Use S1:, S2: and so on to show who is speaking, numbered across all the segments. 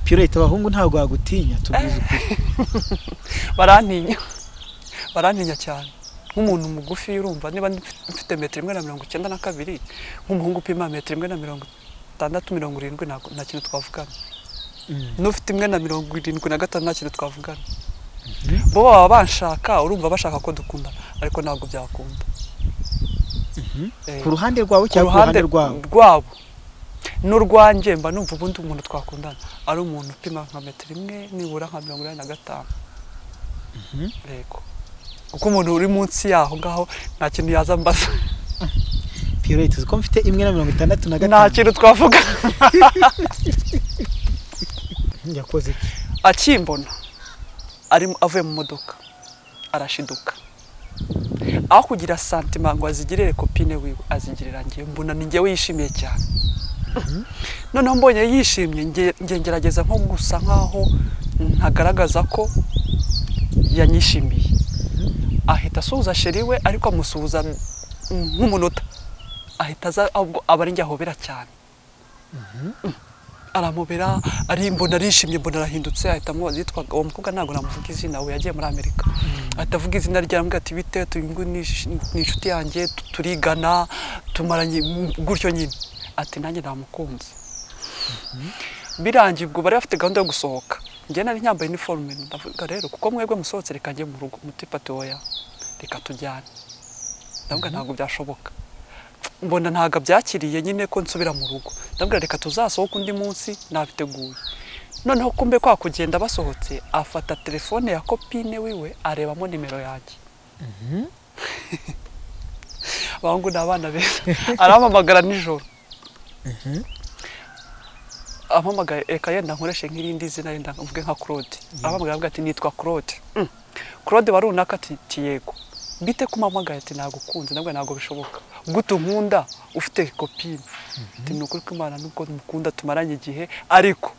S1: pirete abahungu ntabwo bagutinya tubwize ukuri
S2: barantinya barantinya cyane nk'umuntu mugufi urumva niba mfite metero imwe na mirongo icyenda na kabiri nk'umuhungu upima metero imwe na mirongo itandatu mirongo irindwi ntabwo- nta kintu twavugana n'ufite imwe na mirongo irindwi na gatanu nta kintu twavugana bo baba banshaka urumva bashaka ko dukundana ariko ntabwo byakunda Eh,
S1: ku ruhande rwawe
S2: ku
S1: cyangwa ku ruhande rwabo
S2: rwabo n'urwanjye mba numva ubundi umuntu twakundana ari umuntu upima nka metero imwe nibura nka mirongo inani na gatanu yego kuko umuntu uri munsi yaho ngaho nta kintu yaza mbaza
S1: pirete uzi ko mfite imwe na mirongo itandatu na
S2: nta
S1: gatanu
S2: kintu twavuga
S1: yakoze iki?
S2: akimbona arimo avuye mu modoka arashiduka aho kugira santima ngo azigirire kopine wiwe azigirira njye mbona ni njyewe yishimiye cyane noneho mbonye yishimye nge- nge ngerageza nko gusa nkaho ntagaragaza ko yanyishimiye ahita asuhuza sheri we ariko amusuhuza mm, nk'umunota ahita aza ahubwo aba ari njye ahobera cyane aramubera arimbona arishimye mbona arahindutse ahita amubaza yitwaga uwo mukobwa ntabwo namuvuga izina we yagiye muri amerika ahita avuga izina rye aramubwira ati bite uyu nguyu ni ish- ni inshuti yanjye tu- turigana tumaranye mm, gutyo nyine ati nanjye namukunze birangiye ubwo bari bafite gahunda yo gusohoka njye nari nyambaye iniforume ndavuga rero kuko mwebwe musohotse reka njye mu rugo muti pati oya reka tujyane ndavuga ntabwo byashoboka mbona ntabwo abyakiriye nyine ko nsubira mu rugo ndabwira reka tuzasohoke undi munsi nabiteguye noneho kumbe kwa kugenda basohotse afata telefone ya kopine wiwe arebamo nimero yanjye abahungu ni abana beza arampamagara nijoro ampamagara reka yenda nkoreshe nk'irindi zina yenda mvuge nka claude arampamagara avuga ati nitwa claude Mm. claude wari runaka ati "Ti yego bite kumpamagaye ati nagukunze nabwo ntabwo bishoboka gute unkunda ufite kopine ati ni ukuri kw'imana nuko mukunda tumaranye igihe ariko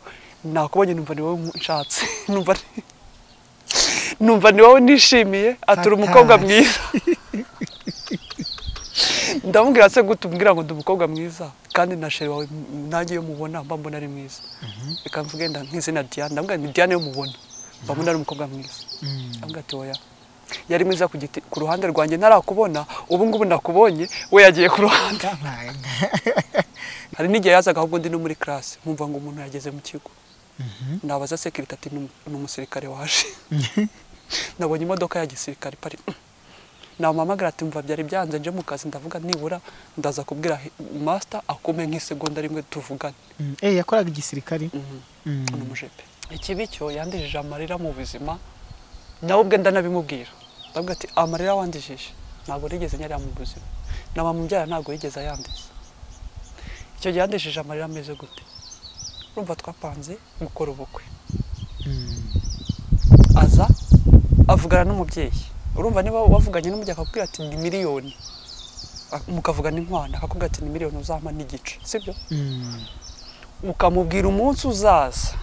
S2: nakubonye numva ni wowe nshatse numva ni- numva ni wowe nishimiye ati uri umukobwa
S1: Fantastic.
S2: mwiza ndamubwira se gute umbwira ngo ndi umukobwa mwiza kandi na sheri wawe m- nanjye iyo mubona mba mbona ari mwiza reka mvuge nda nk'izina Diane ndamubwira ni Diane yo mubona mba mbona ari umukobwa mwiza ndamubwira ati oya yari mwiza ku giti ku ruhande rwanjye ntarakubona ubu ngubu nakubonye we yagiye ku ruhande hari n'igihe yazaga ahubwo ndi no muri classe nkumva ngo umuntu yageze mu kigo nabaza sekirite ati "Ni umu- ni umusirikare waje nabonye imodoka ya gisirikare ipari namuhamagara ati mva byari byanze nje mu kazi ndavuga nibura ndaza kubwira he- master akume nk'isegonda rimwe tuvugane
S1: Mm, eh yakoraga igisirikari Mm.
S2: ni umujepe ikibi cyo yandijije amarira mu buzima nawe ubwe ndanabimubwira ndavuga ati amarira wandijije ntabwo nigeze nyarira mu buzima na mamubyara ntabwo yigeze ayandiza icyo gihe yandijije amarira ameze gute urumva twapanze gukora ubukwe
S1: Mm.
S2: aza avugana n'umubyeyi urumva niba wavuganye n'umubyeyi akakubwira ati ni miliyoni Ak- mukavugana inkwano akakubwira ati ni miliyoni uzampa n'igice sibyo
S1: Mm.
S2: ukamubwira umunsi uzaza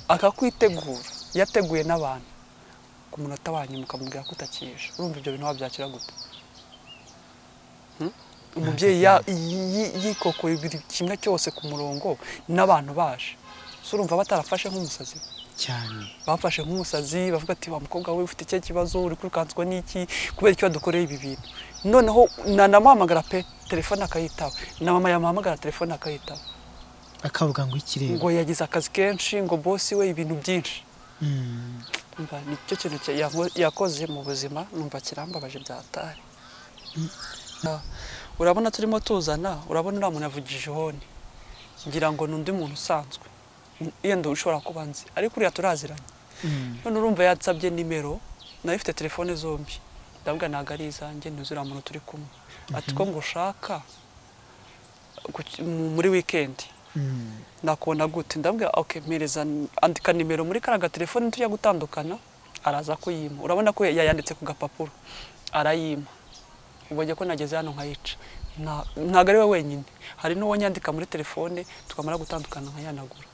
S2: akakwitegura yateguye n'abantu ku munota wa nyuma ukamubwira ko utakije urumva ibyo bintu wabyakira gute Hmm? umubyeyi ya- yi- yi- yikokoye buri kimwe cyose ku murongo n'abantu baje si urumva batarafashe nk'umusazi we
S1: cyane
S2: bafashe nk'umusazi bavuga ati wa mukobwa we ufite ikihe kibazo uri kwirukanswa n'iki kubera icyo wadukoreye ibi bintu noneho nanamuhamagara pe telefone akayitaba na mama yamuhamagara telefone akayitaba
S1: akavuga ngo ikirere
S2: ngo yagize akazi kenshi ngo bosi we ibintu byinshi
S1: Mm.
S2: Umva, nicyo kintu cya- yanko- yakoze mu buzima numva kirambabaje byatari Ah, urabona turimo tuzana urabona uriya muntu yavugije ihoni ngira ngo ni undi muntu usanzwe yenda ushobora kuba nzi ariko uriya turaziranye
S1: Mm.
S2: none urumva yansabye nimero nayo ifite telefone zombi ndabwa ntabwo ari izanjye ntuzi uriya muntu turi kumwe ati ko ngushaka ku ki- mu- muri wikendi
S1: Mm.
S2: nakubona gute ndabwira ok mpereza andika nimero muri kariya gatelefone tujya gutandukana araza kuyima urabona ko yayanditse ku gapapuro arayima ubonye ko nageze hano nkayica Nta- ntabwo ari we wenyine hari n'uwo nyandika muri telefone tukamara gutandukana nkayanagura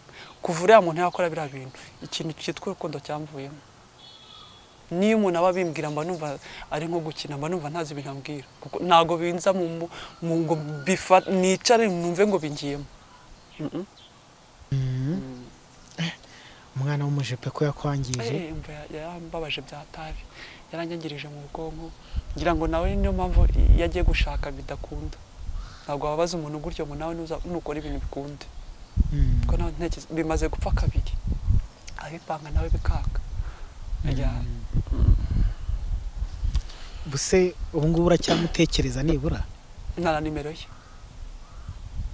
S2: kuva uriya muntu yakora biriya bintu ikintu cyitwa urukundo cyamvuyemo niyo umuntu aba abimbwira mba numva ari nko gukina mba numva ntazi ibintu ambwira kuko ntabwo binza mu, mu- mu ngo bifa nicare numve ngo bingiyemo
S1: umwana w'umujipe ko yakwangije
S2: Eh, umva ya- yarambabaje bya tabi yaranyangirije mu bwonko ngira ngo nawe niyo mpamvu yagiye gushaka bidakunda ntabwo wabaza umuntu gutyo ngo nawe nuza- nukora ibintu bikunde
S1: Mm.
S2: kuko nawe ntekereza bimaze gupfa kabiri abipanga nawe bikanga Ajya-
S1: Mm. buse ubu ngubu uracyamutekereza nibura
S2: nta na nimero ye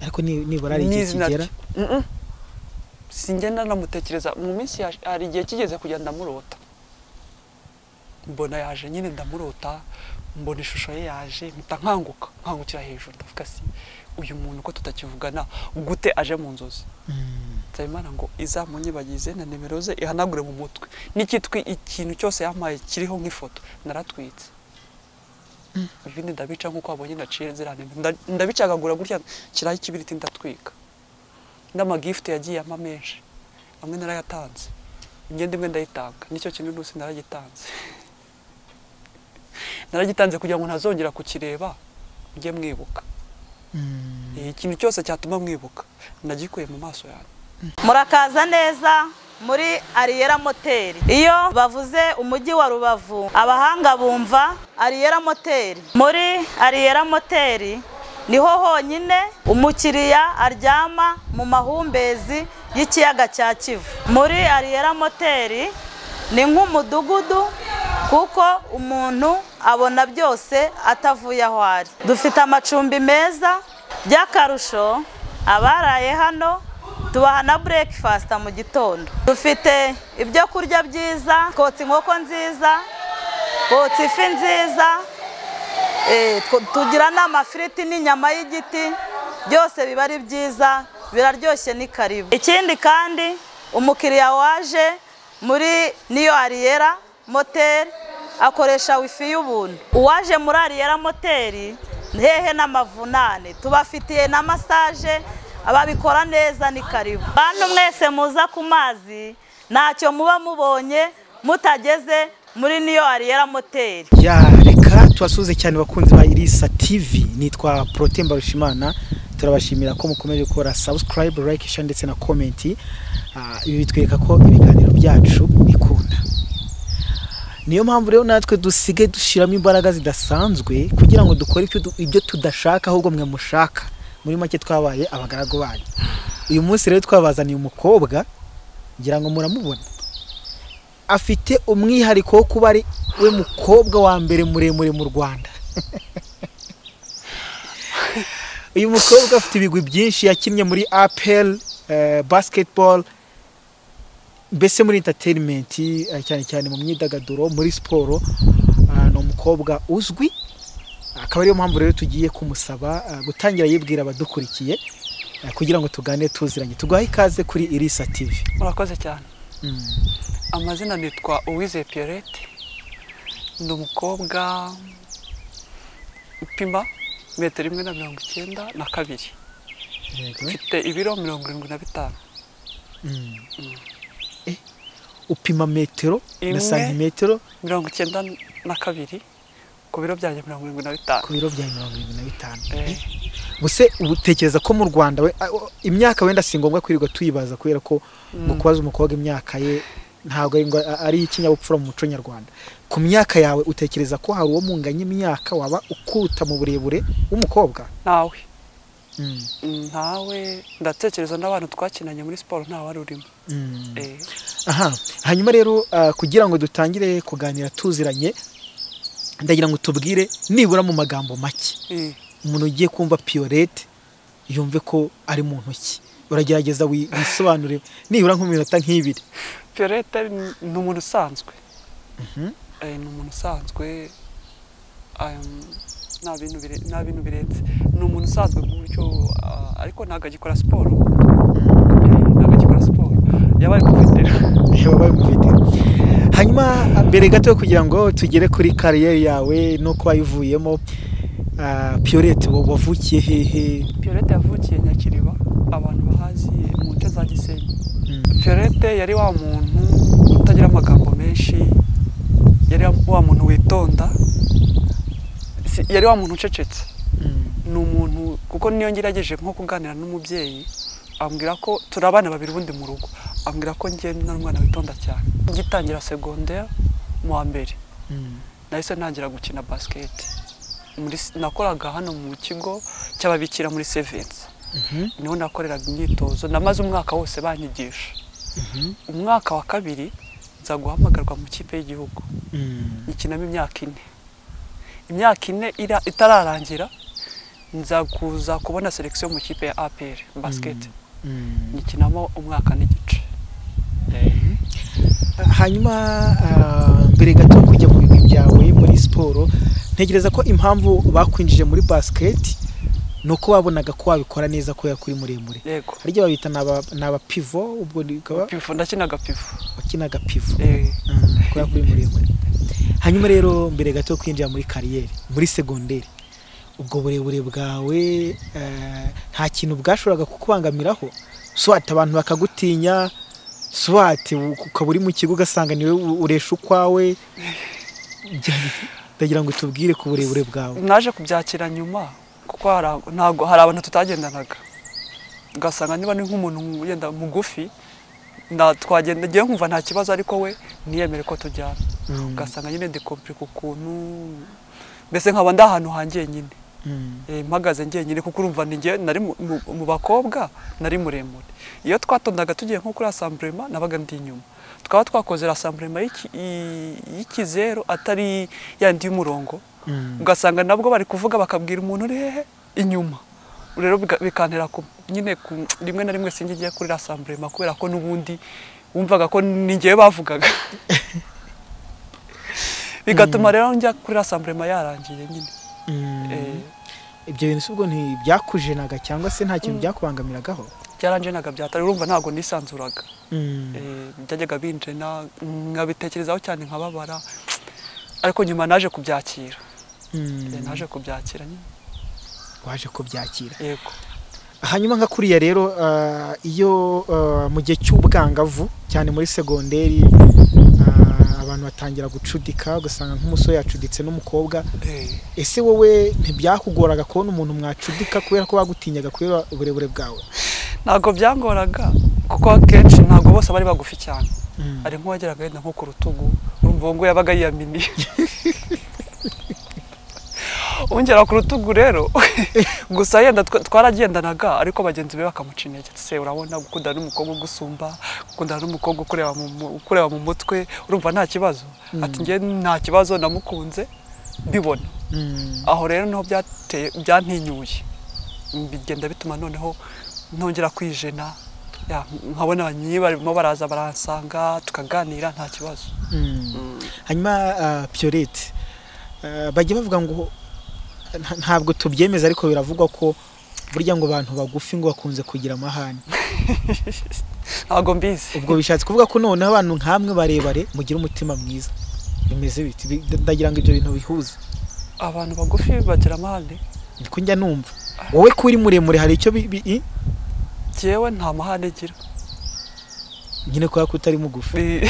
S1: ariko ni- nibura ari igihe
S2: N'izina
S1: kigera
S2: rye. Mm-mm. singenda namutekereza mu minsi yaje- hari igihe kigeze kujya ndamurota mbona yaje nyine ndamurota mbona ishusho ye yaje mpita nkanguka nkangukira hejuru ndavuga si uyu muntu ko tutakivugana gute aje mu nzozi
S1: Mm.
S2: nsabimana ngo izamunyibagize na nimero ze ihanagure mu mutwe n'ikitwi ikintu cyose yampaye kiriho nk'ifoto naratwitse ibindi ndabica nk'uko wabonye ndaciye ziriya nimero Nda- ndabicagagura gutya kiraho ikibiriti ndatwika n'amagifite yagiye ampa menshi amwe narayatanze imyenda imwe ndayitanga nicyo kintu rwose naragitanze naragitanze kugira ngo ntazongera kukireba mujye mwibuka
S1: Mm.
S2: Eh, ikintu cyose cyatuma mwibuka nagikuye mu maso yanjye
S3: murakaza neza muri ariyera moteri iyo bavuze umujyi wa rubavu abahanga bumva ariyera moteri muri ariyera moteri niho honyine umukiriya aryama mu mahumbezi y'ikiyaga cya kivu muri ariyera moteri ni nk'umudugudu kuko umuntu abona byose atavuye aho ari dufite amacumbi meza by'akarusho abaraye hano tubaha na burekifasita mu gitondo dufite ibyo kurya byiza kotsa inkoko nziza kotsa ifi nziza Eh, tw- tugira n'amafiriti n'inyama y'igiti byose biba ari byiza biraryoshye ni karibu ikindi kandi umukiriya waje muri niyo ariyera moteri akoresha wifi y'ubuntu uwaje muri ariyera moteri hehe n'amavunane tubafitiye na masaje ababikora neza ni karibu bantu mwese muza ku mazi ntacyo muba mubonye mutageze muri niyo ariyera moteri
S1: ya reka tubasuze cyane bakunzi ba irisa tv nitwa protemba rushimana turabashimira ko mukomeje gukora subscribe like share ndetse na comment Ah, ibi bitwereka ko ibiganiro byacu bikunda niyo mpamvu rero natwe dusigaye dushyiramo imbaraga zidasanzwe kugira ngo dukore ibyo du- ibyo tudashaka ahubwo mwe mushaka muri make twabaye abagaragu banyu uyu munsi rero twabazaniye umukobwa ngira ngo muramubona afite umwihariko wo kuba ari we mukobwa wa mbere muremure mu rwanda uyu mukobwa afite ibigwi byinshi yakinnye muri apel basiketibolo mbese muri interineti cyane cyane mu myidagaduro muri siporo eh, ni umukobwa uzwi akaba ariyo mpamvu rero tugiye kumusaba eh, gutangira yibwira abadukurikiye eh, kugira ngo tuganire tuziranye tugahe ikaze kuri irisa tivi
S2: murakoze cyane
S1: Mm.
S2: amazina nitwa uwize pierrette ni umukobwa upima metero imwe na mirongo icyenda na kabiri
S1: Yego.
S2: mfite ibiro mirongo irindwi na bitanu
S1: Mm. Eh, upima metero na
S2: Imwe.
S1: santimetero
S2: mirongo icyenda na kabiri ku biro byanjye mirongo irindwi na bitanu
S1: ku biro bya mirongo irindwi na bitanu
S2: Eh,
S1: buse utekereza ko mu rwanda we- a- o- imyaka wenda si ngombwa kwirirwa tuyibaza kubera ko ngo kubaza umukobwa imyaka ye ntabwo ari ngo- a- ari ikinyabupfura mu muco nyarwanda ku myaka yawe utekereza ko hari uwo munganya imyaka waba ukuta mu burebure w'umukobwa
S2: ntawe
S1: Mm.
S2: ntawe ndatekereza n'abantu twakinanye muri siporo nta wari urimo
S1: Mm.
S2: Eh,
S1: aha hanyuma rero ah, kugira ngo dutangire kuganira tuziranye ndagira ngo tubwire nibura mu magambo make
S2: eh,
S1: umuntu ugiye kumva piyorete yumve ko ari mu ntoki uragerageza wi- wisobanure nibura nk'iminota nk'ibiri
S2: pierrette ni- ni umuntu usanzwe Eh, ni umuntu usanzwe um, nta bintu bire- nta bintu birenze ni umuntu usanzwe ku buryo ah, ariko ntabwo agikora siporo Eh, ntabwo agikora siporo yabaye kufetera
S1: baba bamufite hanyuma mbere gato kugira ngo tugere kuri kariyeri yawe no kuba wayivuyemo piyorete wavukiye hehe
S2: pierrette yavukiye nyakiriba abantu bahazi mu nce za gisenyi
S1: Mm,
S2: pierrette yari wa muntu utagira amagambo menshi yari wa muntu witonda Si- yari wa muntu ucecetse
S1: mm,
S2: ni umuntu kuko niyo ngerageje nko kuganira n'umubyeyi ambwira ko turi abana babiri ubundi mu rugo ambwira ko njye nari umwana witonda cyane ngitangira segonderi mu wa mbere nahise ntangira gukina basiketi Muri- nakoraga hano mu kigo cy'ababikira muri sevensi niho nakoreraga imyitozo namaze umwaka wose banyigisha umwaka wa kabiri nza guhamagarwa mu kipe y'igihugu nyikinamo imyaka ine imyaka ine ira- itararangira nza kuza kubona selekisiyo mu kipe ya apr basiketi nyikinamo umwaka n'igice
S1: hanyuma ah, mbere gato yo kujya mu bigwi byawe muri siporo ntekereza ko impamvu bakwinjije muri basiketi ni uko babonaga ko wabikora neza kubera ko uri muremure
S2: yego
S1: hari igihe babita ni aba- ni abapivo ubwo bikaba
S2: pivo ndakinaga pivo
S1: wakinaga pivo
S2: Eh,
S1: Mm, kubera ko uri muremure hanyuma rero mbere gato yo kwinjira muri kariyeri muri segonderi ubwo burebure bwawe eh, nta kintu bwashoboraga kukubangamiraho swat abantu bakagutinya swat ukaba uri mu kigo ugasanga niwe u- uresha ukwawe Bya- ndagira ngo tubwire ku burebure bwawe
S2: naje kubyakira nyuma kuko hari ab- ntago hari abantu tutagendanaga ugasanga niba ni nk'umuntu wenda mugufi na- twagenda ngiye nkumva nta kibazo ariko we ntiyemere ko tujyana
S1: Mm,
S2: ugasanga nyine ndikompirika ukuntu mbese nkaba ndi ahantu hangiye nyine
S1: mm,
S2: Eh, mpagaze njyenyine kuko urumva ni njye nari mu- mu mu bakobwa nari muremure iyo twatondaga tugiye nko kuri asamburema nabaga ndi inyuma twaba twakoze asamburema y'ikizeru atari yandi y'umurongo
S1: mm,
S2: ugasanga nabwo bari kuvuga bakabwira umuntu uri hehe inyuma rero biga- bikantera ku- nyine ku- rimwe na rimwe sinjye ngiye kuri asamburema kubera ko n'ubundi wumvaga ko ni njyewe bavugaga bigatuma rero njya kuri asamburema yarangiye nyine
S1: mm.
S2: Eh,
S1: ibyo bintu si ubwo ntibyakujenaga cyangwa se nta kintu byakabangamiragaho
S2: byaranjenaga byatari urumva ntabwo nisanzuraga
S1: Mm,
S2: Eh, byajyaga binjena nkabitekerezaho cyane nkababara ariko nyuma naje kubyakira
S1: mm.
S2: Eh, naje kubyakira nyine
S1: waje kubyakira
S2: yego
S1: hanyuma nka kuriya rero ah, iyo ah, mu gihe cy'ubwangavu cyane muri segonderi ah, abantu batangira gucudika ugasanga nk'umusore yacuditse n'umukobwa
S2: Eh,
S1: ese wowe ntibyakugoraga kubona umuntu mwacudika kubera ko bagutinyaga kubera uburebure bwawe
S2: ntabwo byangoraga kuko akenshi ntabwo bose bari bagufi cyane
S1: Mm.
S2: hari nk'uwageraga yenda nko ku rutugu urumva uwo nguwo yabaga yiyaminiye ungera ku rutugu rero gusa yenda twa- twaragendanaga ariko bagenzi be bakamuca intege se urabona gukundana n'umukobwa ugusumba gukundana n'umukobwa ukureba mu, mu- ukureba mu mutwe urumva nta kibazo ati njye nta kibazo namukunze mbibona
S1: Mm.
S2: aho rero niho byateye byantinyuye bigenda bituma noneho ntongera kwijena Ya, nkabona abanyiyi barimo baraza baransanga tukaganira nta kibazo
S1: Mm. hanyuma ah, Pierrette ah, bajya bavuga ngo nta- ntabwo tubyemeza ariko biravugwa ko burya ngo abantu bagufi ngo bakunze kugira amahane
S2: ntabwo mbizi
S1: ubwo bishatse kuvuga ko noneho abantu nk'amwe barebare mugira umutima mwiza bimeze biti Bi- ndagira ngo ibyo bintu bihuze
S2: abantu bagufi bagira amahane
S1: niko njya numva wowe ko uri muremure hari icyo bi- bi- i-
S2: jyewe nta mahane gira
S1: nyine kubera ko utari mugufi
S2: Bi-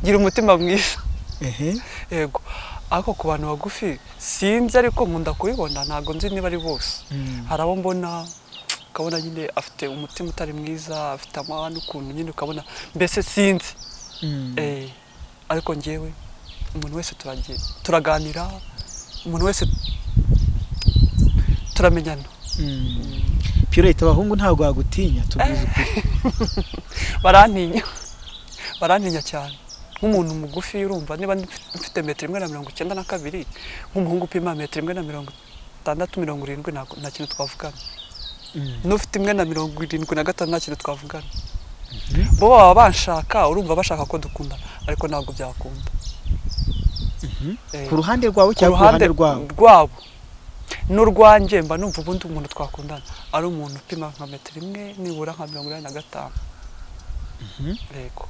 S2: gira umutima mwiza
S1: ehe
S2: yego ariko ku bantu bagufi sinzi ariko nkunda kubibona ntabwo nzi niba ari bose
S1: Mm.
S2: hari abo mbona ukabona nyine afite umutima utari mwiza afite amahane ukuntu nyine ukabona mbese sinzi
S1: Mm.
S2: Eh, ariko njyewe umuntu wese turagiye turaganira umuntu wese turamenyana
S1: Mm. Pierrette abahungu ntabwo bagutinya tubwize ukuri
S2: barantinya barantinya cyane nk'umuntu mugufi urumva niba ndi- mfite metero imwe na mirongo icyenda na kabiri nk'umuhungu upima metero imwe na mirongo itandatu mirongo irindwi ntabwo- nta kintu twavugana
S1: Mm.
S2: n'ufite imwe na mirongo irindwi na gatanu nta kintu twavugana
S1: Mhm.
S2: bo baba banshaka urumva bashaka ko dukundana ariko ntabwo byakunda
S1: Mhm.
S2: Eh,
S1: ku ruhande rwawe
S2: ku
S1: cyangwa ku ruhande rwabo
S2: rwabo n'urwanjye mba numva ubundi umuntu twakundana ari umuntu upima nka metero imwe nibura nka mirongo inani na gatanu
S1: Mhm.
S2: yego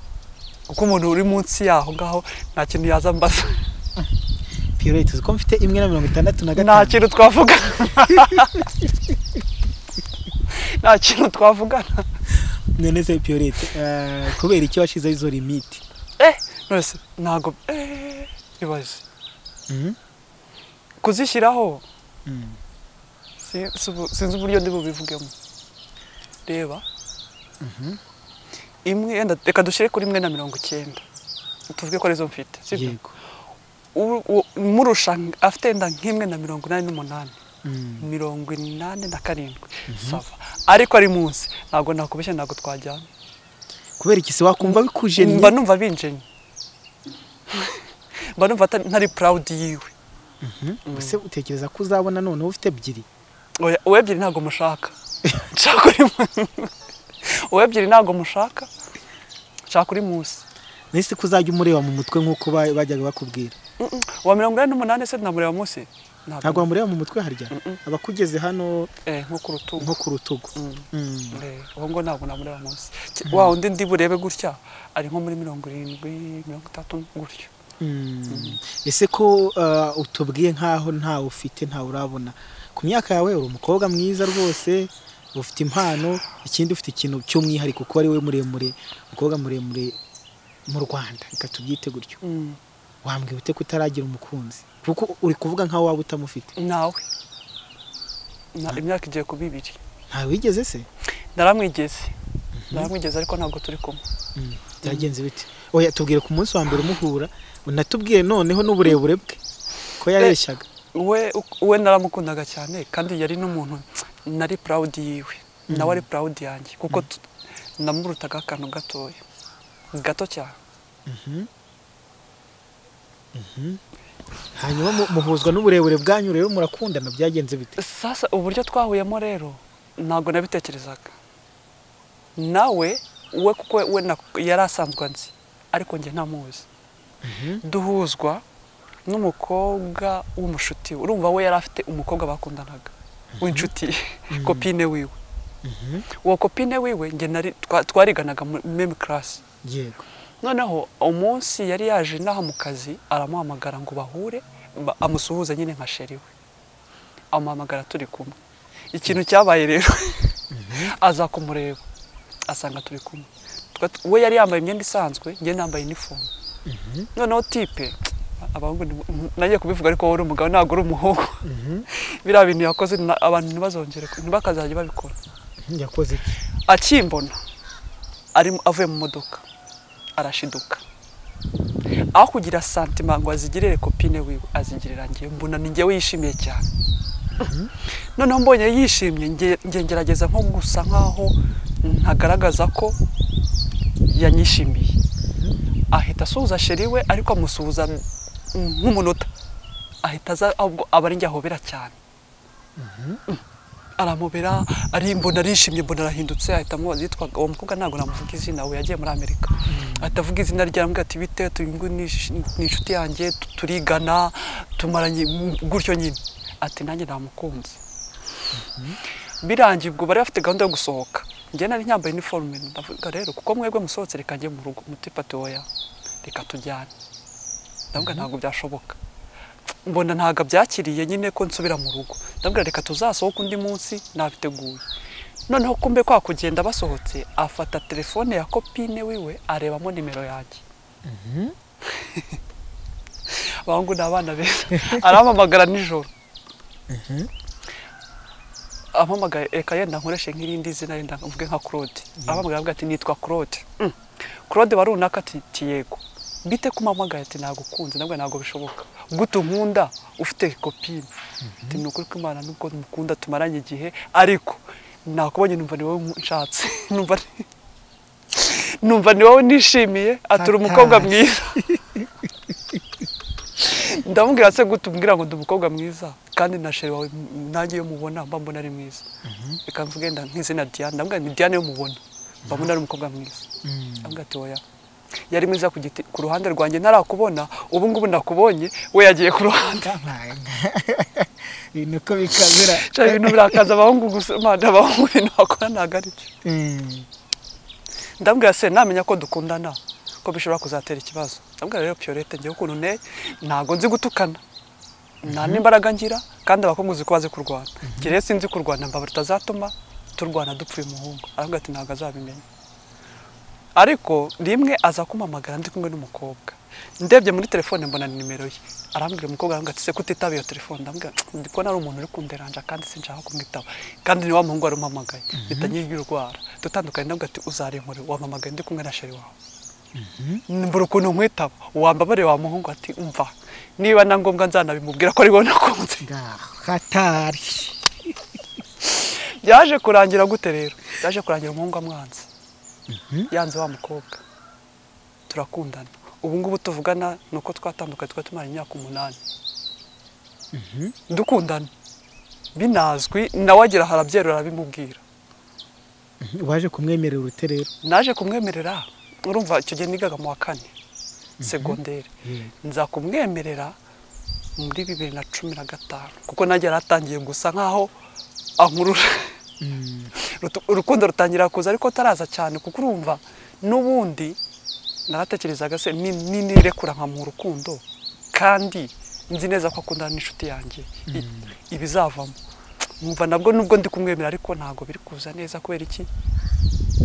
S2: kuko umuntu uri munsi yaho ngaho nta kintu yaza mbaza
S1: Pierrette uzi ko mfite imwe na mirongo itandatu na
S2: nta
S1: gatanu
S2: kintu twavugana nta kintu twavugana
S1: none se Pierrette ah, kubera icyo washizeho izo limite
S2: eh none se ntabwo eh ibaze
S1: Mhm.
S2: kuzishyiraho
S1: Mm.
S2: si- si ubu- sinzi uburyo ndi bubivugemo reba imwe yenda reka dushyire kuri imwe na mirongo icyenda tuvuge ko arizo mfite sibyo
S1: yego
S2: U- u- murusha afite yenda nk'imwe na mirongo inani n'umunani
S1: Mm.
S2: mirongo inani na karindwi sava ariko ari munsi ntabwo nakubeshya ntabwo twajyana
S1: kubera iki se wakumva bikujennye
S2: mba numva binjennye mba numva atari- ntari purawudi yiwe
S1: ese utekereza ko uzabona noneho ufite ebyiri
S2: Oya, uwe ebyiri ntabwo mushaka nshaka uri mu- uwe ebyiri ntabwo mushaka nshaka uri munsi
S1: nahise ko uzajya umureba mu mutwe nk'uko ba- bajyaga bakubwira
S2: Mm-mm. uwa mirongo inani n'umunani se namureba munsi
S1: ntabwo wamureba mu mutwe harya aba akugeze hano
S2: Eh, nko ku rutugu
S1: nko ku rutugu Mm.
S2: Eh, uwo ngo ntabwo namureba munsi Ki- wa undi ndi burebe gutya ari nko muri mirongo irindwi mirongo itatu gutyo
S1: Mm. ese ko uh, utubwiye nk'aho ntawe ufite ntawe urabona ku myaka yawe uri umukobwa mwiza rwose ufite impano ikindi ufite ikintu cy'umwihariko kuba ari we muremure umukobwa muremure mu rwanda reka tubyite gutyo
S2: Mm.
S1: wambwira ute kutaragira umukunzi kuko uri kuvuga nkaho waba utamufite
S2: nawe Na- imyaka igiye kuba ibiri
S1: ntawe wigeze se
S2: naramwigeze naramwigeze ariko ntabwo turi kumwe
S1: Mm. byagenze bite oya tubwire ku munsi wa mbere umuhura unatubwire noneho n'uburebure bwe ko yareshyaga
S2: we we naramukundaga cyane kandi yari n'umuntu nari proud yiwe nawe ari proud yanjye kuko tu- namurutaga akantu gatoya gato cyane
S1: hanyuma mu- muhuzwa n'uburebure bwanyu rero murakundana byagenze bite
S2: sasa uburyo twahuyemo rero ntabwo nabitekerezaga nawe we kuko we na- yari asanzwe anzi ariko njye ntamuzi duhuzwa n'umukobwa w'umushuti we urumva we yari afite umukobwa bakundanaga w'inshuti kopine wiwe uwo kopine wiwe njye nari- twa- twariganaga muri meme class
S1: yego
S2: noneho umunsi yari yaje inaha mu kazi aramuhamagara ngo bahure ba- amusuhuze nyine nka sheri we amuhamagara turi kumwe ikintu cyabaye rero aza kumureba asanga turi kumwe Twa- t- we yari yambaye imyenda isanzwe njye nambaye inifomu noneho tipe abahungu ni- m- nagiye kubivuga ariko wowe uri umugabo ntabwo uri umuhungu biriya bintu yakoze na- abantu ntibazongere ku- ntibakazajya babikora
S1: yakoze iki
S2: akimbona ari avuye mu modoka arashiduka aho kugira santima ngo azigirire kopine wiwe azigirira njye mbona ni njyewe yishimiye cyane noneho mbonye yishimye nge- nge ngerageza nko gusa nkaho ntagaragaza ko yanyishimiye ahita asuhuza sheri we ariko amusuhuza nk'umunota ahita aza ahubwo aba ari njye ahobera cyane aramubera ari mbona arishimye mbona arahindutse ahita amubaza yitwaga uwo mukobwa ntabwo namuvuga izina we yagiye muri amerika ahita avuga izina rye aramubwira ati bite tu- ngo ni sh- ni inshuti yanjye tu- turigana tumaranye m- gutyo nyine ati nanjye namukunze birangiye ubwo bari bafite gahunda yo gusohoka njye nari nyambaye iniforume ndavuga rero kuko mwebwe musohotse reka njye mu rugo mutipa ati oya reka tujyane ndavuga ntabwo byashoboka mbona ntabwo abyakiriye nyine ko nsubira mu rugo ndabwira reka tuzasohoke undi munsi nabiteguye noneho kumbe kwa kugenda basohotse afata telefone ya kopine wiwe arebamo nimero yanjye abahungu ni abana beza arampamagara nijoro ampamagaye reka yenda nkoreshe nk'irindi zina yenda mvuge nka claude ampamagaye avuga ati nitwa claude Mm. claude warunaka ati "Ti yego bite kumpamagaye ati nagukunze nabwo ntabwo bishoboka gute unkunda ufite kopine ati ni ukuri kw'imana nubwo mukunda tumaranye igihe ariko nakubonye numva ni wowe nshatse numva ni- numva ni wowe nishimiye ati uri umukobwa
S1: Hatari.
S2: mwiza ndamubwira se gute umbwira ngo ndi umukobwa mwiza kandi na sheri wawe m- nanjye iyo mubona mba mbona ari mwiza reka mvuge nda nk'izina diane ndamubwira ni diane yo mubona mba mbona ari umukobwa mwiza ndamubwira ati oya yari mwiza ku giti ku ruhande rwanjye ntarakubona ubu ngubu nakubonye we yagiye ku ruhande
S1: ibintu uko bikamera
S2: Sheri, ibintu birakaza abahungu gusa Imana, abahungu ibintu bakora ntabwo ari byo
S1: Mm.
S2: ndambwira se namenya ko dukundana ko bishobora kuzatera ikibazo ndambwira rero piyorete ngewe ukuntu nteye ntabwo nzi gutukana nta n'imbaraga ngira kandi abakobwa uzi ko bazi kurwana njye rero sinzi kurwana mbabura utazatuma turwana dupfuye umuhungu aravuga ati ntabwo azabimenya ariko rimwe aza kumpamagara ndi kumwe n'umukobwa ndebye muri telefone mbona ni nimero ye arambwira umukobwa arambwira ati se kutitabira iyo telefone ndambwira ndi kubona ari umuntu uri kunderanja kandi sinshaka kumwitaba kandi ni wa muhungu wari umpamagaye mpita nkingira urwara dutandukanye ndambwira ati uzarinkure wampamagaye ndi kumwe na sheri wawe mbura ukuntu nkwitaba wambabare wa muhungu ati umva niba na ngombwa nzanabimubwira ko ari wowe nakunze
S1: ngaho hatari
S2: byaje kurangira gute rero byaje kurangira umuhungu amwanze yanze wa mukobwa turakundana ubu ngubu tuvugana ni uko twatandukanye twari tumara imyaka umunani dukundana binazwi nawe agira harabyerura arabimubwira
S1: waje kumwemerera urute rero
S2: naje kumwemerera urumva icyo gihe nigaga mu wa kane segonderi nza kumwemerera muri bibiri na cumi na gatanu kuko nanjye yari atangiye gusa nk'aho ankurura Rutu- urukundo rutangira kuza ariko ataraza cyane kuko urumva n'ubundi naratekerezaga se ni- ni- nirekura nka mu rukundo kandi nzi neza ko akundana n'inshuti yanjye I- ibizavamo nkumva nabwo nubwo ndi kumwemera ariko ntabwo biri kuza neza kubera iki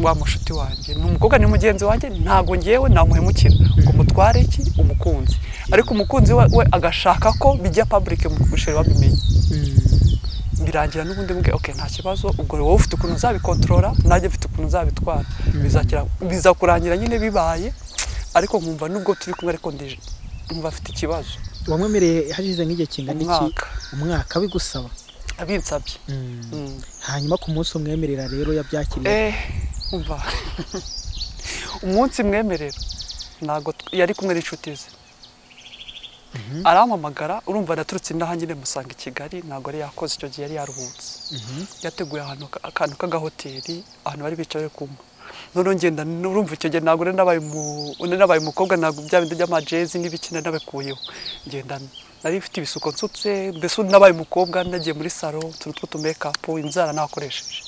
S2: wa mushuti wanjye ni umukobwa ni mugenzi wanjye ntabwo ngewe namuhemukira ngo mutware iki umukunzi ariko umukunzi we, we agashaka ko bijya public mu gushira babimenye birangira n'ubundi mbwe okay nta kibazo ubwo wowe ufite ukuntu uzabikontorora nanjye mfite ukuntu uzabitwara bizakira bizakurangira nyine bibaye ariko nkumva nubwo turi kumwe ariko ndije nkumva afite ikibazo
S1: wamwemereye hashize nk'igihe kingana iki
S2: Umwaka.
S1: umwaka bigusaba
S2: abinsabye Mm.
S1: hanyuma ku munsi umwemerera rero yabyakiriye
S2: eh umva umunsi mwemerera ntabwo tw- yari kumwe n'inshuti ze arampamagara urumva naturutse inaha nyine musanga i kigali ntabwo yari yakoze icyo gihe yari yaruhutse yateguye ahantu ka- akantu k'agahoteli ahantu bari bicaye kumwe noneho ngenda urumva icyo gihe ntabwo nari nabaye umu- nari nabaye umukobwa ntabwo bya bindi by'amajezi n'ibikina nabikuyeho ngenda nari mfite ibisuko nsutse mbese ubu nabaye umukobwa nagiye muri salo utuntu tw'utumekapu inzara nakoresheje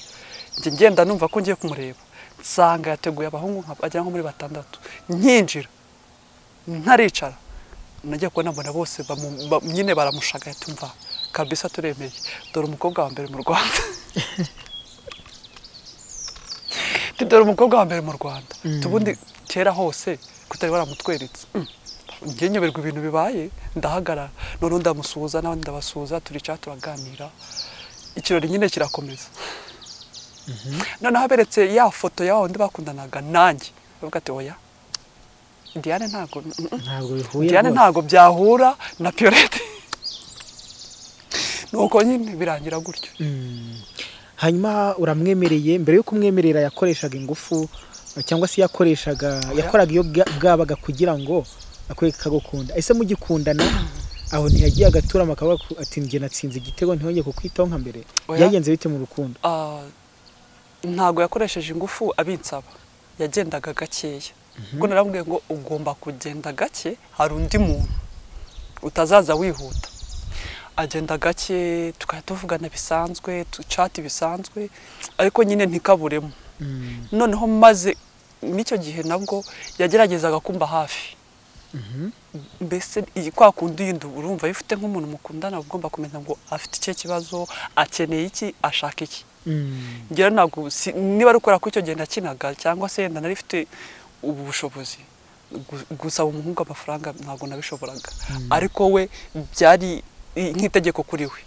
S2: njye ngenda numva ko ngiye kumureba nsanga yateguye abahungu nka bagera nko muri batandatu nkinjira ntaricara najya kubona mbona bose bamu- ba- nyine baramushagaye tumva kabisa turemeye dore umukobwa wa mbere mu rwanda Nti, dore umukobwa wa mbere mu rwanda tubundi kera hose kutari baramutweretse Mm. njye nyoberwa ibintu bibaye ndahagarara noneho ndamusuhuza n'abandi ndabasuhuza turicara turaganira ikirori nyine kirakomeza noneho aberetse ya foto ya wa wundi bakundanaga nanjye bavuga ati oya diane ntabwo mm, mm,
S1: ntabwo bihuye
S2: Diane
S1: rwose
S2: ntabwo byahura na Piyolete nuko nyine birangira gutyo
S1: Mm. hanyuma uramwemereye mbere yo kumwemerera yakoreshaga ingufu cyangwa se yakoreshaga yakoraga iyo bwa- bwabaga kugira ngo akwereke kagukunda ese mugikundana aho ntiyagiye agaturama akavuga ko ati njye natsinze igitego ntihongeye kukwitaho nka mbere
S2: Oya.
S1: byagenze bite mu rukundo
S2: Ah, ntabwo yakoresheje ingufu abinsaba yagendaga gakeya kuko narambwiye ngo ugomba kugenda gake hari undi muntu utazaza wihuta agenda gake tukajya tuvugana bisanzwe ducati bisanzwe ariko nyine ntikaburemo
S1: Mm.
S2: noneho maze n'icyo gihe nabwo yageragezaga kumba hafi mbese iyi kwa kundi yindi urumva iyo ufite nk'umuntu mukundana uba ugomba kumenya ngo afite ikihe kibazo akeneye iki ashaka iki
S1: Mm.
S2: ngira ntabwo si- niba ari ukora ko icyo gihe nakinaga cyangwa se yenda nari mfite ubu bushobozi gu- gusaba umuhungu amafaranga ntabwo nabishoboraga ariko we byari i- nk'itegeko kuri we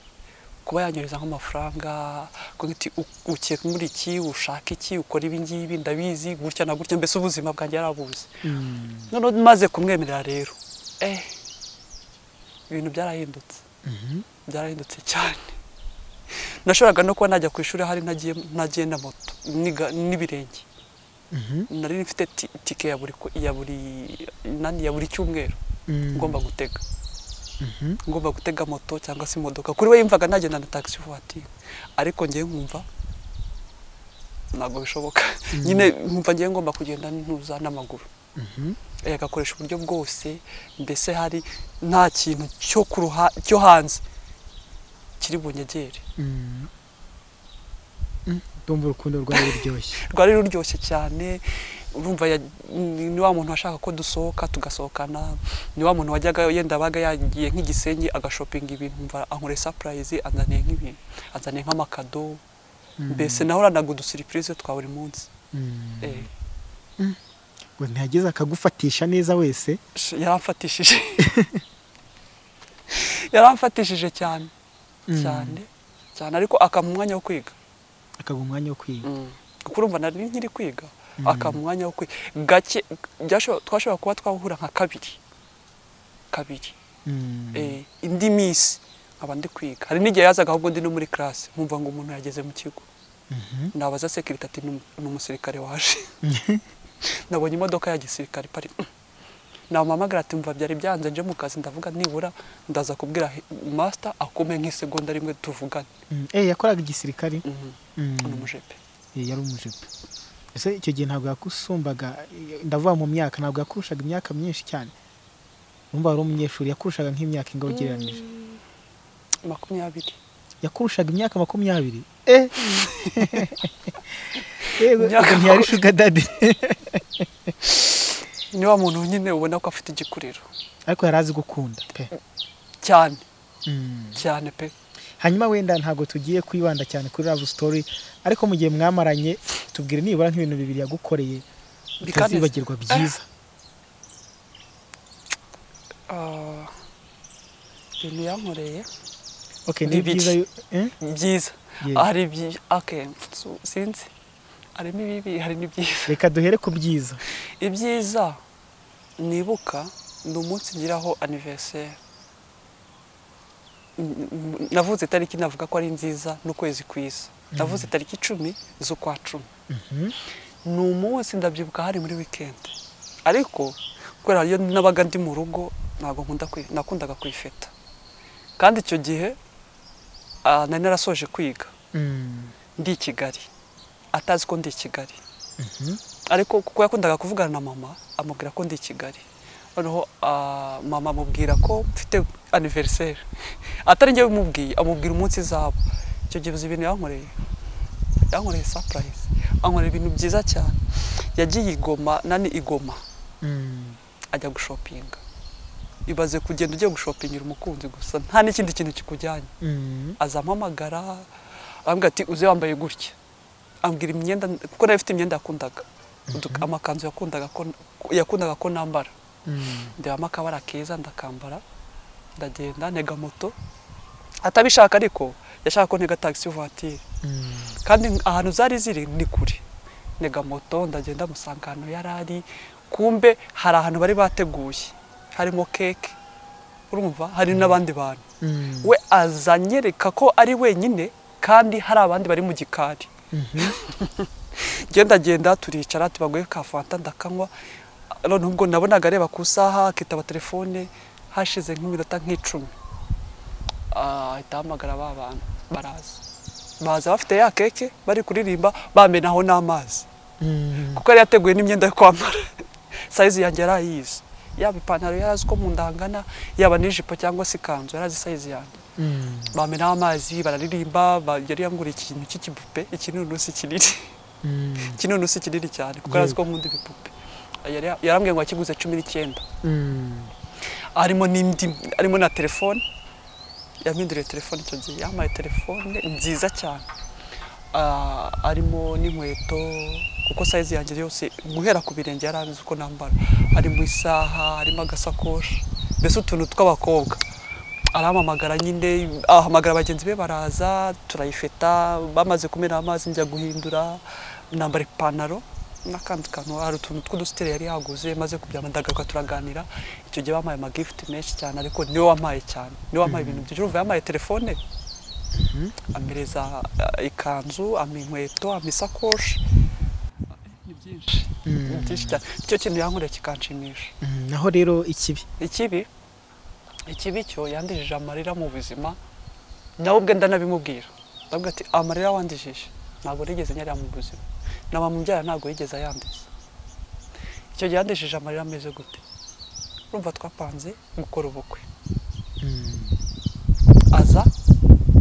S2: kuba yanyereza nk'amafaranga kuvuga ati "U- uke muri iki ushaka iki ukora ibi ngibi ndabizi gutya na gutya mbese ubuzima bwanjye yarabuzi
S1: Mm.
S2: noneho maze kumwemerera rero eh ibintu byarahindutse
S1: Mhm.
S2: byarahindutse cyane nashoboraga no kuba najya ku ishuri hari ntagiye ntagiye na moto niga- n'ibirenge
S1: Mhm.
S2: nari mfite ti- tike ya buri ku- ya buri nani ya buri cyumweru
S1: Mm.
S2: ngomba gutega
S1: Mhm.
S2: ngomba gutega moto cyangwa se imodoka kuri we yumvaga nagenda na taxi voiture ariko ngewe nkumva ntabwo bishoboka nyine nkumva ngewe ngomba kugenda ntuza n'amaguru
S1: Mhm.
S2: Eh, agakoresha uburyo bwose mbese hari nta kintu cyo ku ruha cyo hanze kiri bunyegere
S1: Mm. Mm. ndumva urukundo rwawe ruryoshye
S2: rwari ruryoshye cyane urumva ya- ni ni wa muntu washaka ko dusohoka tugasohokana ni wa muntu wajyaga yenda abaga yagiye nk'igisenyi agashopinga ibintu umva ankoreye sapurayizi anzaniye nk'ibintu anzaniye nk'amakado mbese nahoranaga udusiripurize twa buri munsi
S1: Mm.
S2: Eh,
S1: ngo ntihageze akagufatisha neza wese
S2: Sh- yaramfatishije yaramfatishije cyane cyane cyane ariko akampa umwanya wo kwiga
S1: akaguha umwanya wo kwiga
S2: kuko urumva nari nkiri kwiga akampa umwanya wo kwiga gake byashobo- twashobora kuba twahura nka kabiri kabiri
S1: Mm.
S2: eh, indi minsi nkaba ndi kwiga hari n'igihe yazaga ahubwo ndi no muri classe nkumva ngo umuntu yageze mu kigo
S1: Mhm.
S2: nabaza sekirite ati "Ni umu- ni umusirikare waje nabonye imodoka ya gisirikare ipari namuhamagara ati mva byari byanze nje mu kazi ndavuga nibura ndaza kubwira he- master akume nk'isegonda rimwe tuvugane
S1: Mm. Eh, yakoraga igisirikari
S2: Mhm.
S1: Mm.
S2: ni umujepe
S1: Eh, yari umujipe ese icyo gihe ntabwo yakusumbaga eh, ndavuga mu myaka ntabwo yakurushaga imyaka myinshi cyane numva wari umunyeshuri yakurushaga nk'imyaka ingaho ugereranyije
S2: makumyabiri
S1: yakurushaga imyaka makumyabiri eh yego
S2: Imyaka
S1: ubwo ntiyari shuga dadi
S2: ni wa muntu nyine ubona ko afite igikuriro
S1: ariko yari azi gukunda pe
S2: cyane
S1: Mm.
S2: cyane pe
S1: hanyuma wenda ntabwo tugiye kwibanda cyane kuri love story ariko mu gihe mwamaranye tubwire nibura nk'ibintu bibiri yagukoreye
S2: Bikaneze.
S1: bitazibagirwa byiza
S2: Ah, ibintu yankoreye
S1: okay ni
S2: bibiri.
S1: byiza yo- eh?
S2: byiza
S1: Yes.
S2: hari byi okay so, sinzi harimo ibibi hari n'ibyiza
S1: reka duhere ku byiza
S2: ibyiza nibuka ni umunsi ngiraho anniversaire N- n- navuze itariki navuga ko ari nziza n'ukwezi kwiza navuze itariki icumi z'ukwa cumi
S1: Mhm.
S2: ni umunsi ndabyibuka hari muri weekend ariko kubera iyo nabaga ndi mu rugo ntabwo nkunda kwi- nakundaga kwifeta kandi icyo gihe ah, nari narasoje kwiga
S1: Mm.
S2: ndi i kigali atazi ko ndi i kigali
S1: Mhm.
S2: ariko kuko yakundaga kuvugana na mama amubwira ko ndi i kigali noneho ah, mama amubwira ko mfite aniveriseri atari njye bimubwiye amubwira umunsi izabo icyo gihe uzi ibintu yankoreye yankoreye sapurayizi ankorera ibintu byiza cyane yagiye i Goma nani i Goma
S1: Mm.
S2: ajya gushopinga ibaze kugenda ugiye gushopingira umukunzi gusa nta n'ikindi kintu kikujyanye
S1: Mm.
S2: azampamagara arambwira ati uze wambaye gutya ambwira imyenda kuko nayo ifite imyenda yakundaga Udu- amakanzu yakundaga ko yakundaga ko nambara
S1: Mm.
S2: ndebamo akabara keza ndakambara ndagenda ntega moto atabishaka ariko yashaka ko ntega taxi voiture
S1: Mm.
S2: kandi ahantu zari ziri ni kure ntega moto ndagenda musanga ahantu yari ari kumbe hari ahantu bari bateguye harimo keke urumva hari n'abandi bantu
S1: Mm.
S2: we azanyereka ko ari wenyine kandi hari abandi bari mu gikari genda genda turicara tubaguye ka fanta ndakanywa none ubwo nabonaga areba ku isaha akitaba telefone hashize nk'iminota nk'icumi Ah, ahita ahamagara ba bantu baraza baza bafite ya keke bari kuririmba bamenaho n'amazi
S1: Mm.
S2: kuko yari yateguye n'imyenda yo kwambara sayizi yanjye yari ayizi yaba ipantaro yari azi ko mu nda hangana yaba n'ijipo cyangwa se ikanzu yari azi sayizi yanjye
S1: Mm.
S2: bamenaho amazi bararirimba ba- yari yanguriye ikintu cy'ikipupe ikinunusi kinini
S1: Mm.
S2: ikinunusi kinini cyane kuko yari azi ko nkunda ibipupe Yari- yarambwiye ngo yakiguze cumi n'icyenda
S1: Mm.
S2: harimo n'indi harimo na telefone yampinduriye telefone icyo gihe yampaye telefone nziza cyane Ah, harimo n'inkweto kuko sayizi yanjye yose guhera ku birenge yari azi uko nambara harimo isaha harimo agasakoshi mbese utuntu tw'abakobwa arahamamagara nyine ahamagara bagenzi be baraza turayifeta bamaze kumena amazi njya guhindura nambara ipantaro n'akandi kantu hari utuntu tw'udusiteri yari yaguze maze kubyamandagaruka turaganira icyo gihe bampaye amagifuti menshi cyane ariko niwe wampaye cyane niwe wampaye ibintu byinshi urumva yampaye telefone ampereza eh, ikanzu ampa inkweto ampa isakoshi ni byinshi ni byinshi cyane icyo kintu yankoreye kikanshimisha
S1: Mm. naho rero ikibi
S2: ikibi ikibi cyo yandijije amarira mu buzima nawe ubwe ndanabimubwira ndavuga ati amarira wandijije ntabwo nigeze nyarira mu buzima na mama umbyara ntabwo yigeze ayandiza icyo gihe yandijije amarira ameze gute urumva twapanze gukora ubukwe
S1: Mm.
S2: aza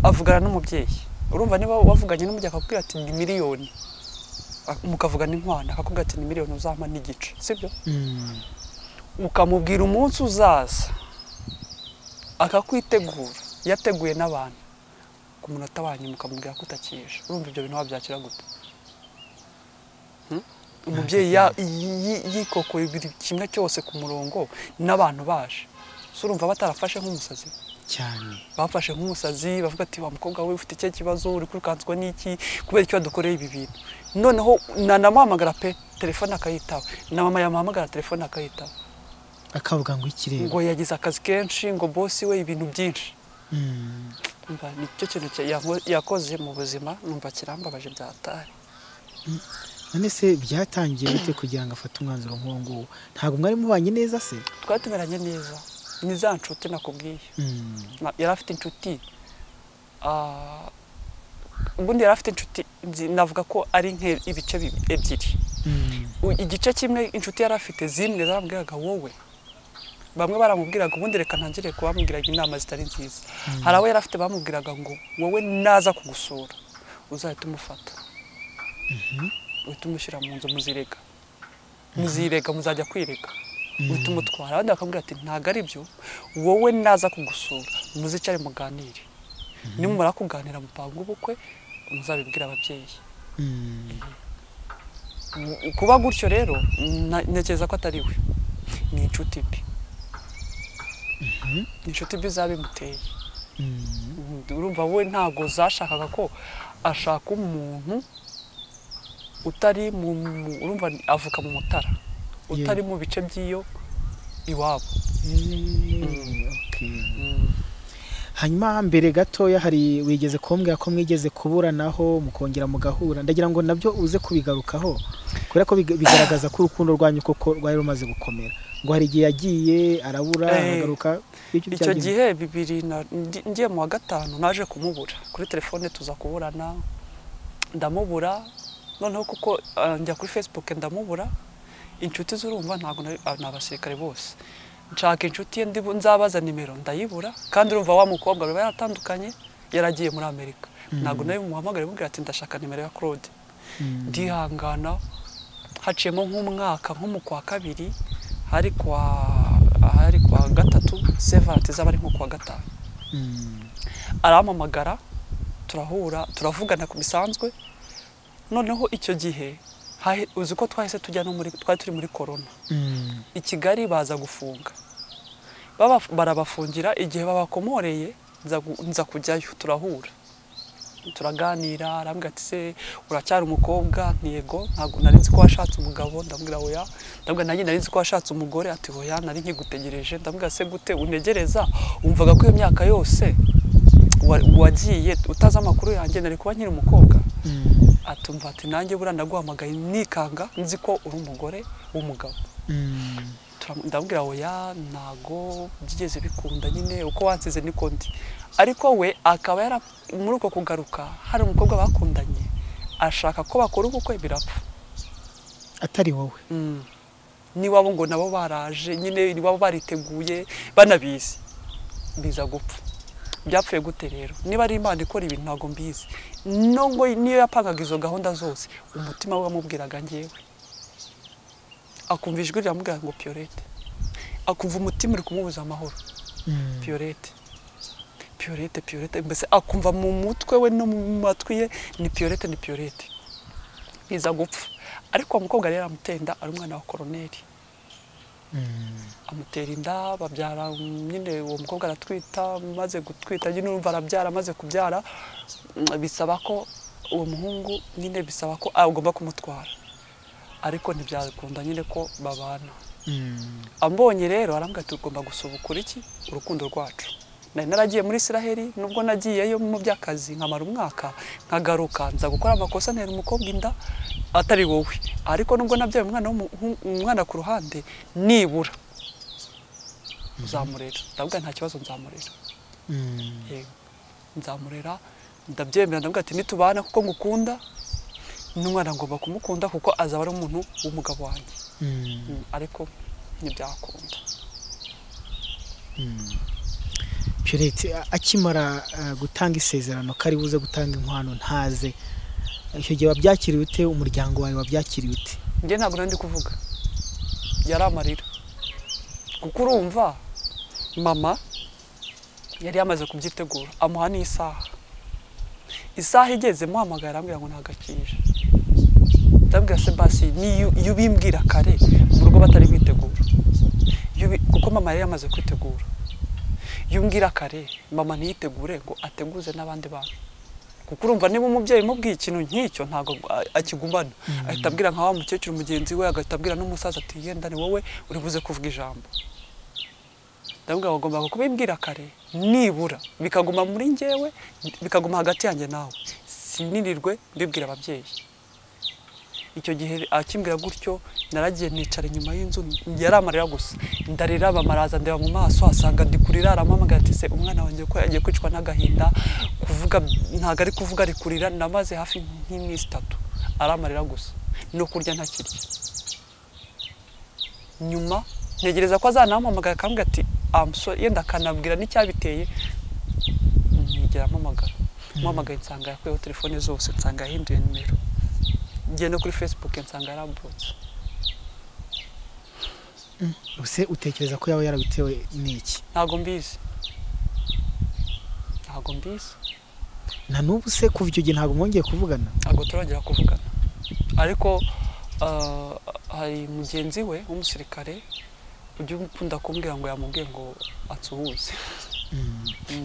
S2: avugana n'umubyeyi urumva niba wavuganye n'umubyeyi akakubwira ati ni miliyoni Ak- mukavugana inkwano akakubwira ati ni miliyoni uzampa n'igice sibyo
S1: Mm.
S2: ukamubwira umunsi uzaza akakwitegura yateguye n'abantu ku munota wa nyuma ukamubwira ko utakije urumva ibyo bintu wabyakira gute Hmm? umubyeyi ya- yi- yikokoye buri kimwe cyose ku murongo n'abantu baje so urumva batarafashe nk'umusazi
S1: cyane
S2: bafashe nk'umusazi bavuga ati wa mukobwa we ufite icyo kibazo uri kwirukanswa n'iki kubera icyo wadukoreye ibi bintu noneho na namuhamagara pe telefone akayitaba na mama yamuhamagara telefone akayitaba
S1: akavuga ngo ikirere
S2: ngo yagize akazi kenshi ngo bosi we ibintu byinshi
S1: Mm.
S2: umva nicyo kintu cya- yanko- yakoze mu buzima numva kirambabaje byatari
S1: none se byatangiye bite kugira ngo afate umwanzuro nk'uwo nguwo ntabwo mwari mubanye neza se
S2: twari tumeranye neza ni za nshuti nakubwiye
S1: Mm.
S2: Na- yari afite inshuti ah, ubundi yari afite inshuti nzi- navuga ko ari nk'ibice bi- ebyiri
S1: Mm.
S2: U- igice kimwe inshuti yari afite zimwe zaramubwiraga wowe bamwe baramubwiraga ubundi reka ntangire kubamubwiraga inama zitari nziza hari abo yari afite bamubwiraga ngo wowe naza kugusura uzahita umufata uhita umushyira mu nzu muzirega muzirega muzajya kwirega uhita umutwara abandi bakabwira ati ntabwo ari byo wowe naza kugusura muzicare muganire nimumara kuganira mupanga ubukwe muzabibwira ababyeyi
S1: Mm.
S2: kuba gutyo rero na- ntekereza ko atari we ni inshuti mbi ni inshuti mbi zabimuteye
S1: Mm.
S2: urumva we ntabwo zashakaga ko ashaka umuntu utari mu mu- urumva ni- avuka mu mutara utari mu bice by'iyo iwabo
S1: Eh, okay. hanyuma mbere gatoya hari wigeze kumbwira ko mwigeze kuburanaho mukongera mugahura ndagira ngo nabyo uze kubigarukaho kubera ko biga- bigaragaza ko urukundo rwanyu koko rwari rumaze gukomera ngo hari igihe yagiye arabura
S2: Eh,
S1: aragaruka bityo
S2: icyo
S1: byagenze.
S2: gihe bibiri na ndi- ngiye mu wa gatanu naje kumubura kuri telefone tuza kuburana ndamubura noneho kuko ah, njya kuri facebook ndamubura inshuti z'urumva ntabwo nari- ah, ni abasirikare bose nshaka inshuti ye ndibu- nzabaza nimero ndayibura kandi urumva wa mukobwa baba yaratandukanye yaragiye muri amerika ntabwo nari bumuhamagare mubwira ati ndashaka nimero ya claude
S1: Mm.
S2: ndihangana haciyemo nk'umwaka nko mu kwa kabiri hari kwa hari kwa gatatu sevarate zaba ari nko kwa gatanu
S1: Mm.
S2: arampamagara turahura turavugana ku bisanzwe noneho icyo gihe hahe- uzi ko twahise tujya no muri twari turi muri korona
S1: Mm.
S2: i kigali baza gufunga Baba- barabafungira igihe babakomoreye nza gu- nza kujyayo turahura turaganira arambwira ati se uracyari umukobwa ntiyego ntabwo nari nzi ko washatse umugabo ndambwira oya ndambwira nanjye nari nzi ko washatse umugore ati oya nari nkigutegereje ndambwira se gute unegereza wumvaga ko iyo myaka yose wa- wagiye utazi amakuru yanjye nari kuba nkiri umukobwa
S1: Mm.
S2: atumva ati nanjye buriya naguhamagaye nikanga nzi ko uri umugore w'umugabo
S1: Mm.
S2: Turam- ndamubwira oya ntago byigeze bikunda nyine uko wansize niko ndi ariko we akaba yara muri uko kugaruka hari umukobwa bakundanye ashaka ko bakora ubukwe birapfa
S1: atari wowe
S2: Mm. n'iwabo ngo nabo baraje nyine iwabo bariteguye banabizi biza gupfa byapfuye gute rero niba ari imana ikora ibintu ntabwo mbizi nubwo niyo yapangaga izo gahunda zose umutima we wamubwiraga ngewe akumva ijwi riramubwira ngo piyorete akumva umutima uri kumubuza amahoro
S1: Mm.
S2: piyorete piyorete piyorete mbese akumva mu mutwe we no mu matwi ye ni piyorete ni piyorete biza gupfa ariko uwo mukobwa rero aramutenda ari umwana wa koroneri
S1: Mm.
S2: amutera inda babyara mm, nyine uwo mukobwa aratwita maze gutwita nyine urumva arabyara amaze kubyara mm, bisaba ko uwo muhungu nyine bisaba ko agomba kumutwara ariko ntibyakunda nyine ko babana
S1: Mm.
S2: ambonye rero arambwira ati ugomba gusubukura iki urukundo rwacu nari naragiye muri isiraheli nubwo nagiyeyo mu by'akazi nkamara umwaka nkagaruka nza gukora amakosa ntera umukobwa inda atari wowe ariko nubwo nabyaye umwana w'umuhu- umwana ku ruhande nibura nzamurera ndavuga nta kibazo nzamurera
S1: Mm.
S2: yego nzamurera ndabyemera ndavuga ati nitubana kuko ngukunda n'umwana ngomba kumukunda kuko azaba ari umuntu w'umugabo wanjye
S1: Mm.
S2: Mm, ariko ntibyakunda
S1: Pierrette a- akimara uh, gutanga isezerano ko ari buze gutanga inkwano ntaze icyo gihe wabyakiriye ute umuryango wawe wabyakiriye ute
S2: njye ntabwo nari ndi kuvuga yari amarira kuko urumva mama yari yamaze kubyitegura amuha n'isaha isaha igeze muhamagara arambwira ngo ntagakije ndabwira sebasi niyo iyo ubimbwira kare mu rugo batari bitegura Iyo ubi- kuko mama yari yamaze kwitegura iyo umbwira kare mama ntiyitegure ngo ateguze n'abandi bantu kuko urumva niba umubyeyi umubwiye ikintu nk'icyo ntabwo a- akigumana ahita abwira nka wa mukecuru mugenzi we agahita abwira n'umusaza ati yenda ni wowe uri buze kuvuga ijambo ndabwira bagomba kubimbwira kare nibura bikaguma muri njyewe bikaguma hagati yanjye nawe sinirirwe mbibwira ababyeyi icyo gihe akimbwira gutyo naragiye nicara inyuma y'inzu yari amarira gusa ndarira bamaraza ndeba mu maso asanga ndi kurira arampamagara ati se umwana wanjye ko yagiye kwicwa n'agahinda kuvuga ntabwo ari kuvuga ari kurira namaze hafi nk'iminsi itatu aramarira gusa no kurya ntakirya nyuma ntegereza ko azanampamagara akambwira ati amusore yenda akanabwira n'icyabiteye ntigera ampamagara mpamagaye nsanga yakuyeho telefone zose nsanga yahinduye nimero ngiye no kuri facebook nsanga yarambutse
S1: ese utekereza ko yaba yarabitewe n'iki
S2: ntago mbizi ntago mbizi
S1: na n'ubu se kuva icyo gihe ntabwo mwongeye kuvugana
S2: ntago turongera kuvugana ariko ah, hari mugenzi we w'umusirikare ujya ukunda kumbwira ngo yamubwiye ngo atsuhuze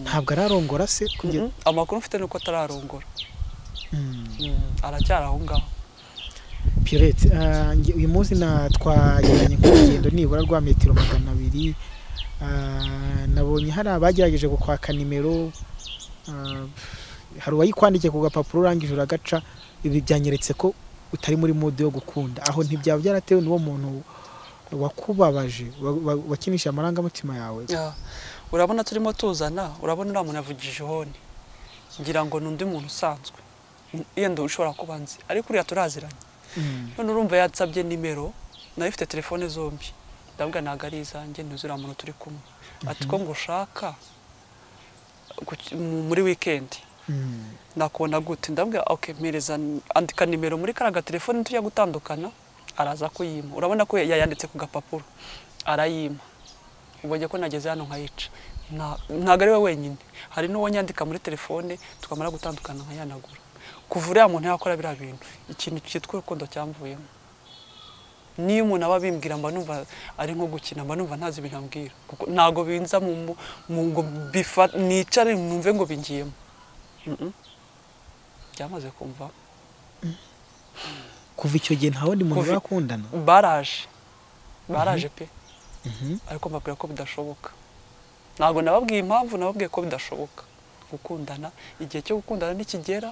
S1: ntabwo ararongora se kugera
S2: Mhm. amakuru mfite ni uko atararongora
S1: Mm.
S2: Mm, aracyari aho ngaho
S1: Pierrette ah, nge- uyu munsi na twageranye nk'urugendo nibura rwa metero magana abiri Ah, nabonye hari abagerageje gukwaka nimero Ah, hari uwayikwandikiye ku gapapuro urangije uragaca ibi byanyeretse ko utari muri mudu yo gukunda aho ntibyaba byaratewe n'uwo muntu wakubabaje wa- wa- wakinishije amarangamutima yawe
S2: Ah, urabona turimo tuzana urabona uriya muntu yavugije ihoni ngira ngo ni undi muntu usanzwe yenda ushobora kuba nzi ariko uriya turaziranye
S1: Mm.
S2: none urumva yansabye nimero nayo ifite telefone zombi ndabwa ntabwo ari izanjye ntuzi uriya muntu turi kumwe ati ko ngo ushaka ku- mu- muri wikendi
S1: Mm.
S2: nakubona gute ndabwira ok mpereza andika nimero muri kariya gatelefone tujya gutandukana araza kuyima urabona ko yayanditse ku gapapuro arayima ubonye ko nageze hano nkayica Nta- ntabwo ari we wenyine hari n'uwo nyandika muri telefone twamara gutandukana nkayanagura kuva uriya muntu yakora biriya bintu ikintu cyitwa urukundo cyamvuyemo niyo umuntu aba abimbwira mba numva ari nko gukina mba numva ntazi ibintu ambwira kuko ntabwo binza mu mu- mu ngo bifa- nicare numve ngo bingiyemo Mm-mm. byamaze kumva
S1: kuva icyo gihe nta wundi muntu
S2: Kuva-
S1: bakundana
S2: baraje baraje pe
S1: Mhm.
S2: ariko mbabwira ko bidashoboka ntabwo nababwiye impamvu nababwiye ko bidashoboka gukundana igihe cyo gukundana nikigera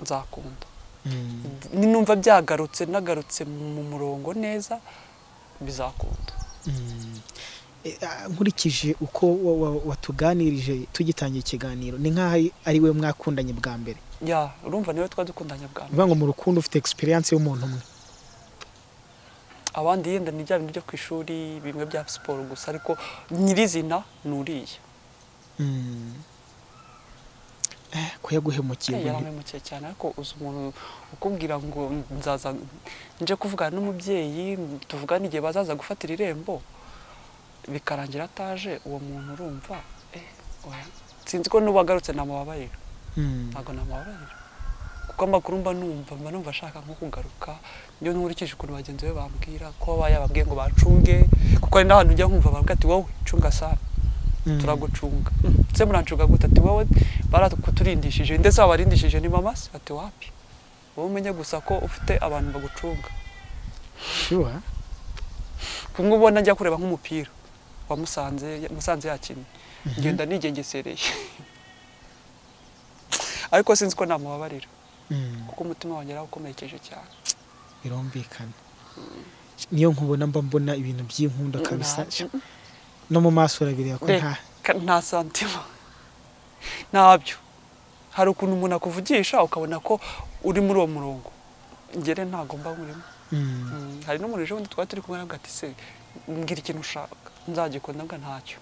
S2: nzakunda
S1: Mm.
S2: ninumva byagarutse nagarutse mu murongo neza bizakunda
S1: Mm. Eh, ah, nkurikije uko wa- wa- watuganirije tugitangira ikiganiro ni nk'aho ari we mwakundanye bwa mbere
S2: ya urumva niwe twari dukundanye bwa mbere
S1: bivuga ngo mu rukundo ufite egisperiyanse y'umuntu umwe
S2: abandi yenda ni bya bintu byo ku ishuri bimwe bya siporo gusa ariko nyirizina ni uriya
S1: Mm. Eh, ko yaguhemukiye
S2: Hey,
S1: ngo nti-
S2: yaramemukiye cyane ariko uzi umuntu ukubwira ngo nzaza nje kuvugana n'umubyeyi tuvugane igihe bazaza gufatira irembo bikarangira ataje uwo muntu urumva eh, oya. sinzi ko n'uwagarutse namubabarira
S1: Mm.
S2: ntabwo namubabarira kuko amakuru mba numva mba numva ashaka nko kugaruka iyo nkurikije ukuntu bagenzi be bambwira ko baba yababwiye ngo bacunge kuko hari n'ahantu ujya nkumva bavuga ati wowe cunga sana
S1: Mm.
S2: turagucunga se murancuga gute ati wowe barakuturindishije ndetse wabarindishije ni mama se ati wapi wowe umenye gusa ko ufite abantu bagucunga
S1: Sure.
S2: kumwe ubona njya kureba nk'umupira wa musanze musanze yakinnye ngenda nigengesereye ariko sinzi ko namubabarira
S1: Mm.
S2: kuko umutima wanjye yarakomerekeje cyane
S1: birumvikana niyo nkubona mba mbona ibintu by'inkunda kabisa
S2: Nta-
S1: no mu maso urabireba ko nta
S2: Reka, nta santima ntabyo hari ukuntu umuntu akuvugisha ukabona ko uri muri uwo murongo ngere ntago mba murimo
S1: Mm.
S2: Mm, hari n'umuntu ejo bundi twari turi kumwe aravuga ati se mbwira ikintu ushaka nzagikunda mbwa ntacyo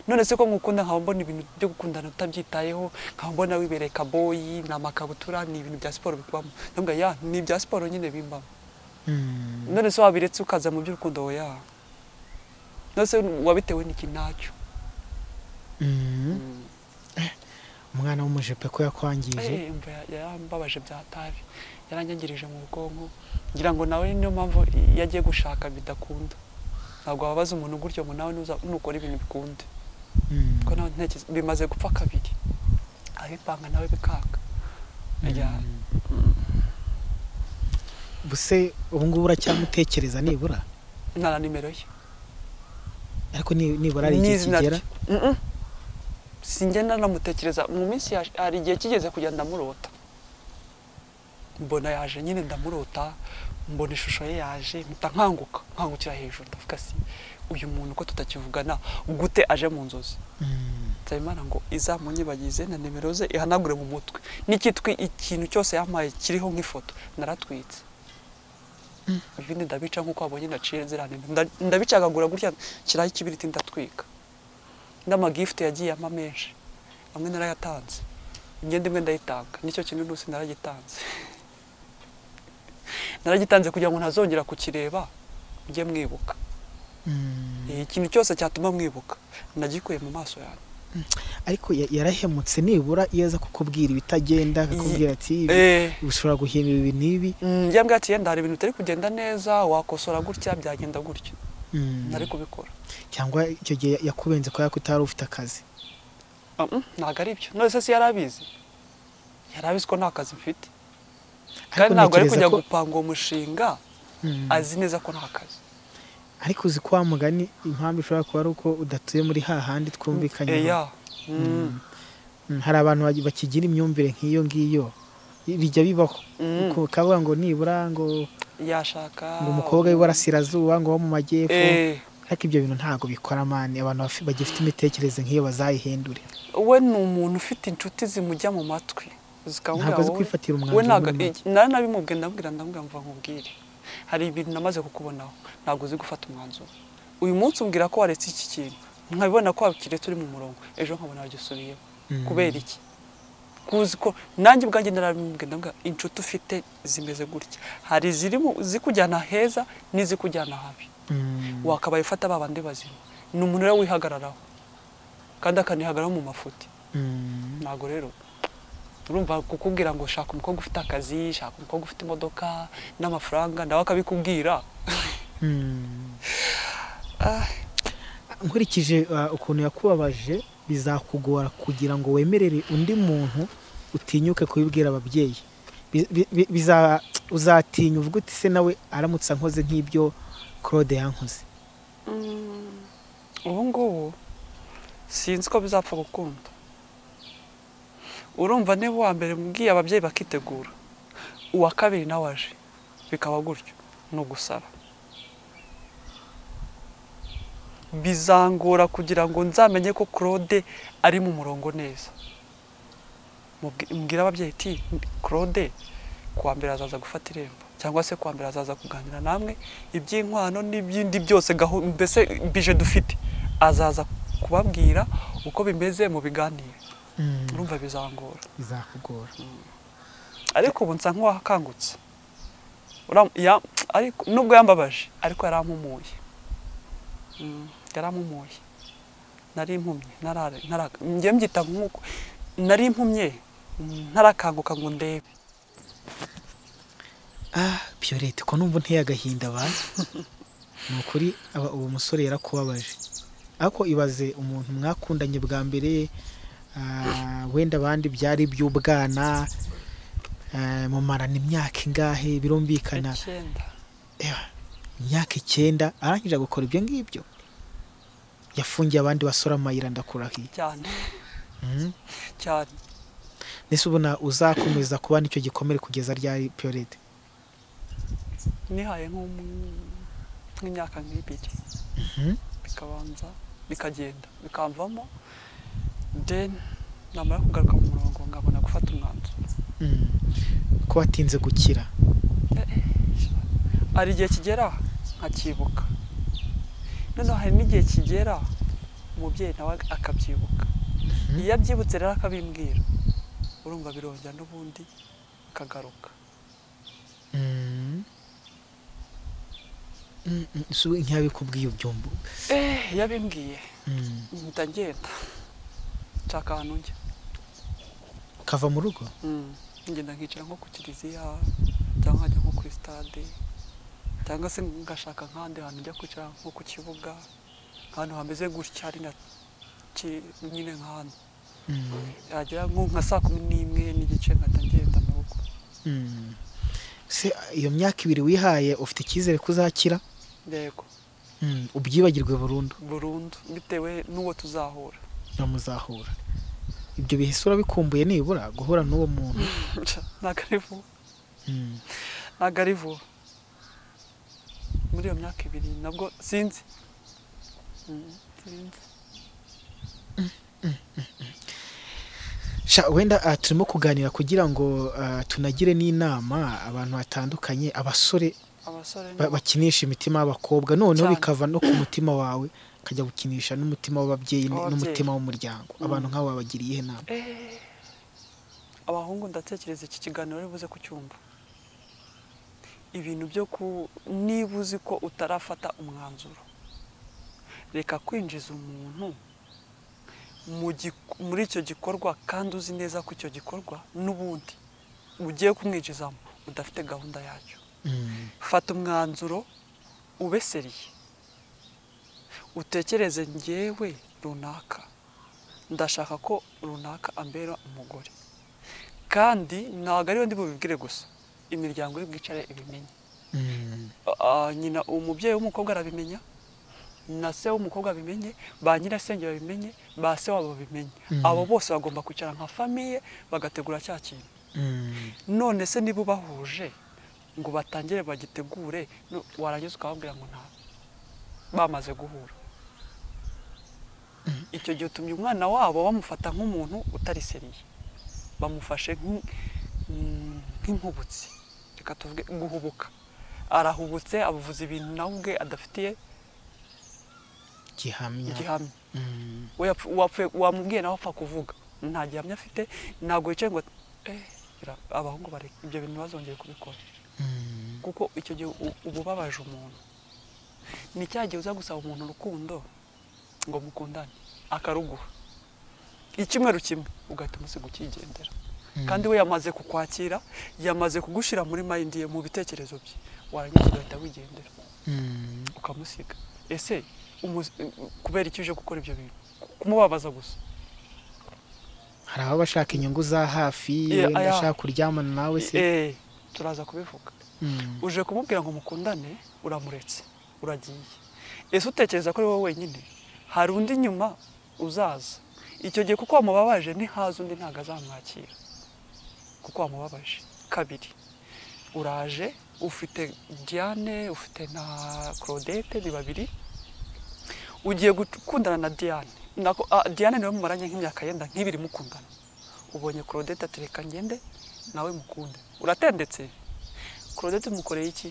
S2: none se ko ngukunda nkaba mbona ibintu byo gukundana utabyitayeho nkaba mbona wibereye kaboyi ni amakabutura ni ibintu bya siporo bikubamo ndavuga ya ni ibya siporo nyine bimbamo
S1: Mm.
S2: none se wabiretse ukaza mu by'urukundo oya none se wabitewe n'iki ntacyo
S1: Mm. umwana w'umujepe ko yakwangije
S2: Eh, mva yarambabaje bya tabi yaranyangirije mu bwonko ngira ngo nawe niyo mpamvu yagiye gushaka bidakunda ntabwo wabaza umuntu gutyo ngo nawe nuza nukora ibintu bikunde
S1: Mm.
S2: kuko nawe ntekereza bimaze gupfa kabiri abipanga nawe bikanga Ya-
S1: buse ubu ngubu uracyamutekereza nibura
S2: nta na nimero ye
S1: ariko ni- nibura hari igihe
S2: N'izina
S1: kigera
S2: rye. Mm-mm. singenda namutekereza mu minsi yaje- hari igihe kigeze kujya ndamurota mbona yaje nyine ndamurota mbona ishusho ye yaje mpita nkanguka nkangukira hejuru ndavuga si uyu muntu ko tutakivugana gute aje mu nzozi
S1: Mm.
S2: nsabimana ngo izamunyibagize na nimero ze ihanagure mu mutwe n'ikitwi ikintu cyose yampaye kiriho nk'ifoto naratwitse ibindi ndabica nk'uko wabonye ndaciye ziriya nimero Nda- ndabicagagura gutya kiraho ikibiriti ndatwika n'amagifite yagiye ampa menshi amwe narayatanze imyenda imwe ndayitanga nicyo kintu n'usi naragitanze naragitanze kugira ngo ntazongera kukireba mujye mwibuka
S1: Mm.
S2: Eh, ikintu cyose cyatuma mwibuka nagikuye mu maso yanjye
S1: ariko ya- yarahemutse nibura iyo aza kukubwira ibitagenda akakubwira ati ibi
S2: Eh,
S1: ushobora guhindura ibi n'ibi
S2: mm, yambwiye ati yenda hari ibintu bitari kugenda neza wakosora gutya byagenda gutya
S1: Mm.
S2: ntari kubikora
S1: cyangwa icyo gihe yakubenze kubera ko utari ufite akazi
S2: Ah, mm, ntabwo ari byo none se si yari abizi yari abizi ko nta kazi mfite kandi
S1: Ariko
S2: ntabwo ari
S1: ntekereza
S2: kujya
S1: ko-
S2: gupanga uwo mushinga
S1: Mm.
S2: azi neza ko nta kazi
S1: ariko uzi ko wa mugani impamvu ishobora kuba ari uko udatuye muri hahandi twumvikanyeho
S2: eya Mm,
S1: Mm, hari abantu bagi- bakigira imyumvire nk'iyo ngiyo I- bijya bibaho
S2: Mm.
S1: Ku- ukavuga ngo nibura ngo
S2: yashaka
S1: ngo umukobwa w'iburasirazuba ngo wo mu majyepfo
S2: Eh,
S1: ariko ibyo bintu ntabwo bikora mani abantu bafi- bagifite imitekerereze nk'iyo bazayihindure
S2: we ni umuntu ufite inshuti zimujya mu matwi zikamubwira
S1: Ntabwo azi
S2: wowe-
S1: kwifatira umwanzuro
S2: we ntabwo-
S1: muri make.
S2: nari nabimubwiye ndamubwira ndamubwira mva nkubwire hari ibintu namaze kukubonaho ntabwo uzi gufata umwanzuro uyu munsi umbwira ko waretse iki kintu nkabibona ko wakiretse uri mu murongo ejo nkabona wagisubiyemo
S1: Mm.
S2: kubera iki kuzi ko nanjye ubwanjye narabimubwiye ndamubwira inshuti ufite zimeze gutya hari iziri mu- zikujyana heza n'izikujyana habi
S1: Mm.
S2: wakabaye ufata ba bandi bazima ni umuntu rero wihagararaho kandi akanihagararaho mu mafuti
S1: Mm.
S2: ntabwo rero urumva kukubwira ngo shaka umukobwa ufite akazi shaka umukobwa ufite imodoka n'amafaranga nawe akabikubwira
S1: Mm.
S2: Ah,
S1: nkurikije uh, ukuntu yakubabaje bizakugora kugira ngo wemerere undi muntu utinyuke kubibwira ababyeyi Bi- bi- bi- biza- uzatinya uvuga uti se nawe aramutse ankoze nk'ibyo claude yankoze
S2: mm, ubu ngubu sinzi ko bizapfa gukunda urumva niba uwa mbere mbwiye ababyeyi bakitegura uwa kabiri nawe aje bikaba gutyo ni ugusara bizangora kugira ngo nzamenye ko claude ari mu murongo neza Mubwi- mbwira ababyeyi ti claude kuwa mbere azaza gufata irembo cyangwa se kuwa mbere azaza kuganira namwe iby'inkwano n'ibindi byose gahu- mbese bije dufite azaza kubabwira uko bimeze mu biganiro urumva bizangora
S1: bizakugora
S2: ariko ubu nsa nk'uwakangutse Uram- ya- ariko- nubwo yambabaje ariko yarampumuye Mm, yarampumuye nari impumye narara- naraka- njye mbyita nk'uko nari impumye mm, ntarakanguka ngo ndebe
S1: ah Violette ko numva nteye agahinda abantu ni ukuri aba- uwo musore yarakubabaje ariko ibaze umuntu mwakundanye bwa mbere ah, wenda abandi byari iby'ubwana ah, mumarana imyaka ingahe birumvikana
S2: icyenda
S1: Ewa, imyaka icyenda arangije gukora ibyo ngibyo yafungiye abandi basore amayira ndakurahiye
S2: cyane
S1: Mhm.
S2: cyane
S1: mbese ubona uzakomeza kuba n'icyo gikomere kugeza ryari piyorete
S2: nihaye nko mu- nk'imyaka nk'ibiri bikabanza bikagenda bikamvamo then namara kugaruka mu murongo nkabona gufata umwanzuro
S1: ko watinze gukira
S2: hari igihe kigera nkakibuka noneho hari n'igihe kigera umubyeyi nawe akabyibuka iyo abyibutse rero akabimbwira urumva birongera n'ubundi kagaruka
S1: Mhm. Mm, mm, si we ntiyabikubwiye ubyumva
S2: eh yabimbwiye
S1: Mhm.
S2: mpita ngenda nshaka ahantu njya
S1: akava mu rugo
S2: Mm. ngenda nkicara nko ku kiliziya cyangwa nkajya nko kuri stade cyangwa se ngashaka nk'ahandi hantu njya kwicara nko ku kibuga ahantu hameze gutya ari na ki- nyine nk'ahantu yagera nko nka saa kumi n'imwe n'igice nkahita ngenda mu rugo
S1: Mm. se iyo myaka ibiri wihaye ufite icyizere ko uzakira
S2: yego
S1: Mm, ubyibagirwe burundu
S2: burundu bitewe n'uwo tuzahura
S1: bamuzahura ibyo bihise urabikumbuye nibura guhura n'uwo muntu
S2: ntabwo ari vuba
S1: Mm.
S2: ntabwo ari vuba muri iyo myaka ibiri nabwo sinzi Mm, sinzi
S1: Sha, wenda ah, turimo kuganira kugira ngo ah, tunagire n'inama abantu batandukanye abasore
S2: abasore
S1: ba- bakinisha imitima y'abakobwa noneho
S2: Cyane.
S1: bikava no ku mutima wawe ukajya gukinisha n'umutima w'ababyeyi n-
S2: W'ababyeyi.
S1: n'umutima w'umuryango abantu nk'abo babagiriye iyihe nama
S2: Eh, abahungu ndatekereza iki kiganiro uri buze kucyumva ibintu byo ku niba uzi ko utarafata umwanzuro reka kwinjiza umuntu mu gik- muri icyo gikorwa kandi uzi neza ko icyo gikorwa n'ubundi ugiye kumwinjizamo udafite gahunda yacyo
S1: Mm.
S2: fata umwanzuro ubeseriye utekereze njyewe runaka ndashaka ko runaka ambera umugore kandi ntabwo ariwe ndi bubibwire gusa imiryango iri bwicare ibimenye
S1: Mm.
S2: Ah, nyina umubyeyi w'umukobwa arabimenya na se w'umukobwa abimenye ba nyirasenge babimenye ba se wabo babimenye
S1: Mhm.
S2: abo bose bagomba kwicara nka famiye bagategura cya kintu
S1: Mm.
S2: none se niba ubahuje ngo batangire bagitegure no- warangiza ukababwira ngo nta bamaze guhura icyo gihe utumye umwana wabo bamufata nk'umuntu utari seriye bamufashe nk'i- mm, nk'inkubutsi reka tuvuge guhubuka arahubutse avuze ibintu nawe ubwe adafitiye
S1: gihamya
S2: gihamya
S1: Mm.
S2: we yapfu- wapfuye- wamubwiye nawe apfa kuvuga nta gihamya afite ntabwo yicaye ngo eh, bira- abahungu bareke ibyo bintu bazongeye kubikora
S1: Mm.
S2: kuko icyo gihe u- uba ubabaje umuntu ni cya gihe uza gusaba umuntu urukundo ngo mukundane akaruguha icyumweru kimwe ugahita umusiga ukigendera kandi we yamaze kukwakira yamaze kugushyira muri mayindi ye mu bitekerezo bye warangiza ugahita wigendera
S1: Mm.
S2: ukamusiga ese umus- kubera iki uje gukora ibyo bintu kumubabaza gusa
S1: hari ababa bashaka inyungu za hafi
S2: Yeah,
S1: wenda
S2: aya.
S1: ashaka kuryamana nawe se
S2: Eh, turaza kubivuga
S1: Mm.
S2: uje kumubwira ngo mukundane uramuretse uragiye ese utekereza ko ari wowe wenyine hari undi nyuma uzaza icyo gihe kuko wamubabaje ntihaza undi ntabwo azamwakira kuko wamubabaje kabiri uraje ufite diane ufite na claudette ni babiri ugiye gukundana na diane Nako- ah, diane niwe mumaranye nk'imyaka yenda nk'ibiri mukundana ubonye claudette ati reka ngende nawe mukunde uratendetse Claudette umukoreye iki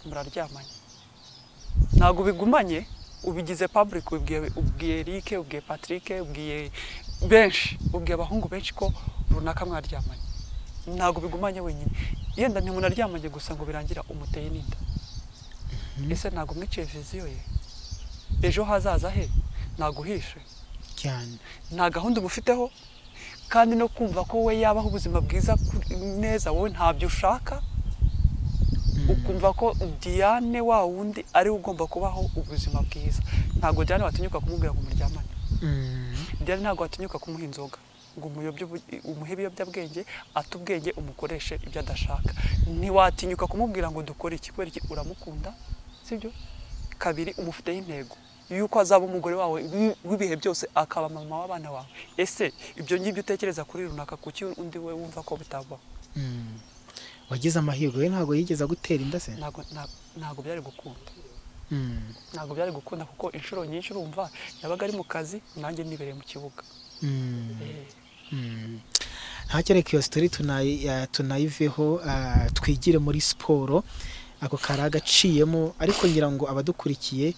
S2: muraryamanye ntabwo ubigumanye ubigize public ubwiye ubwiye Eric ubwiye Patrick ubwiye benshi ubwiye abahungu benshi ko runaka mwaryamanye ntabwo ubigumanye wenyine yenda ntimunaryamanye gusa ngo birangira umuteye n'inda ese ntabwo mwiciye viziyo ye ejo hazaza he ntabwo uhishe
S1: cyane
S2: nta gahunda umufiteho kandi no kumva ko we yabaho ubuzima bwiza ku- neza wowe ntabyo ushaka ukumva ko diane wa wundi ariwe ugomba kubaho ubuzima bwiza ntabwo diane watinyuka kumubwira ngo muryamane
S1: Mm.
S2: diane ntabwo watinyuka kumuha inzoga ngo umuyobye ubu- umuhe ibiyobyabwenge ate ubwenge umukoreshe ibyo adashaka ntiwatinyuka kumubwira ngo dukore iki kubera iki uramukunda sibyo kabiri umufiteho intego yuko azaba umugore wawe w'i- w'ibihe byose akaba mama w'abana bawe ese ibyo ngibyo utekereza kuri runaka kuki undi we wumva ko bitabaho
S1: Mm. wagize amahirwe we ntabwo yigeze agutera inda se
S2: Ntabwo- nta- ntabwo byari gukunda
S1: Mm.
S2: ntabwo byari gukunda kuko inshuro nyinshi urumva yabaga ari mu kazi nanjye nibereye mu kibuga
S1: Mm.
S2: Eh,
S1: Mm. ntakereka iyo sitori tunayi- ya- tunayiveho ah, twigire muri siporo ako kari agaciyemo ariko ngira ngo abadukurikiye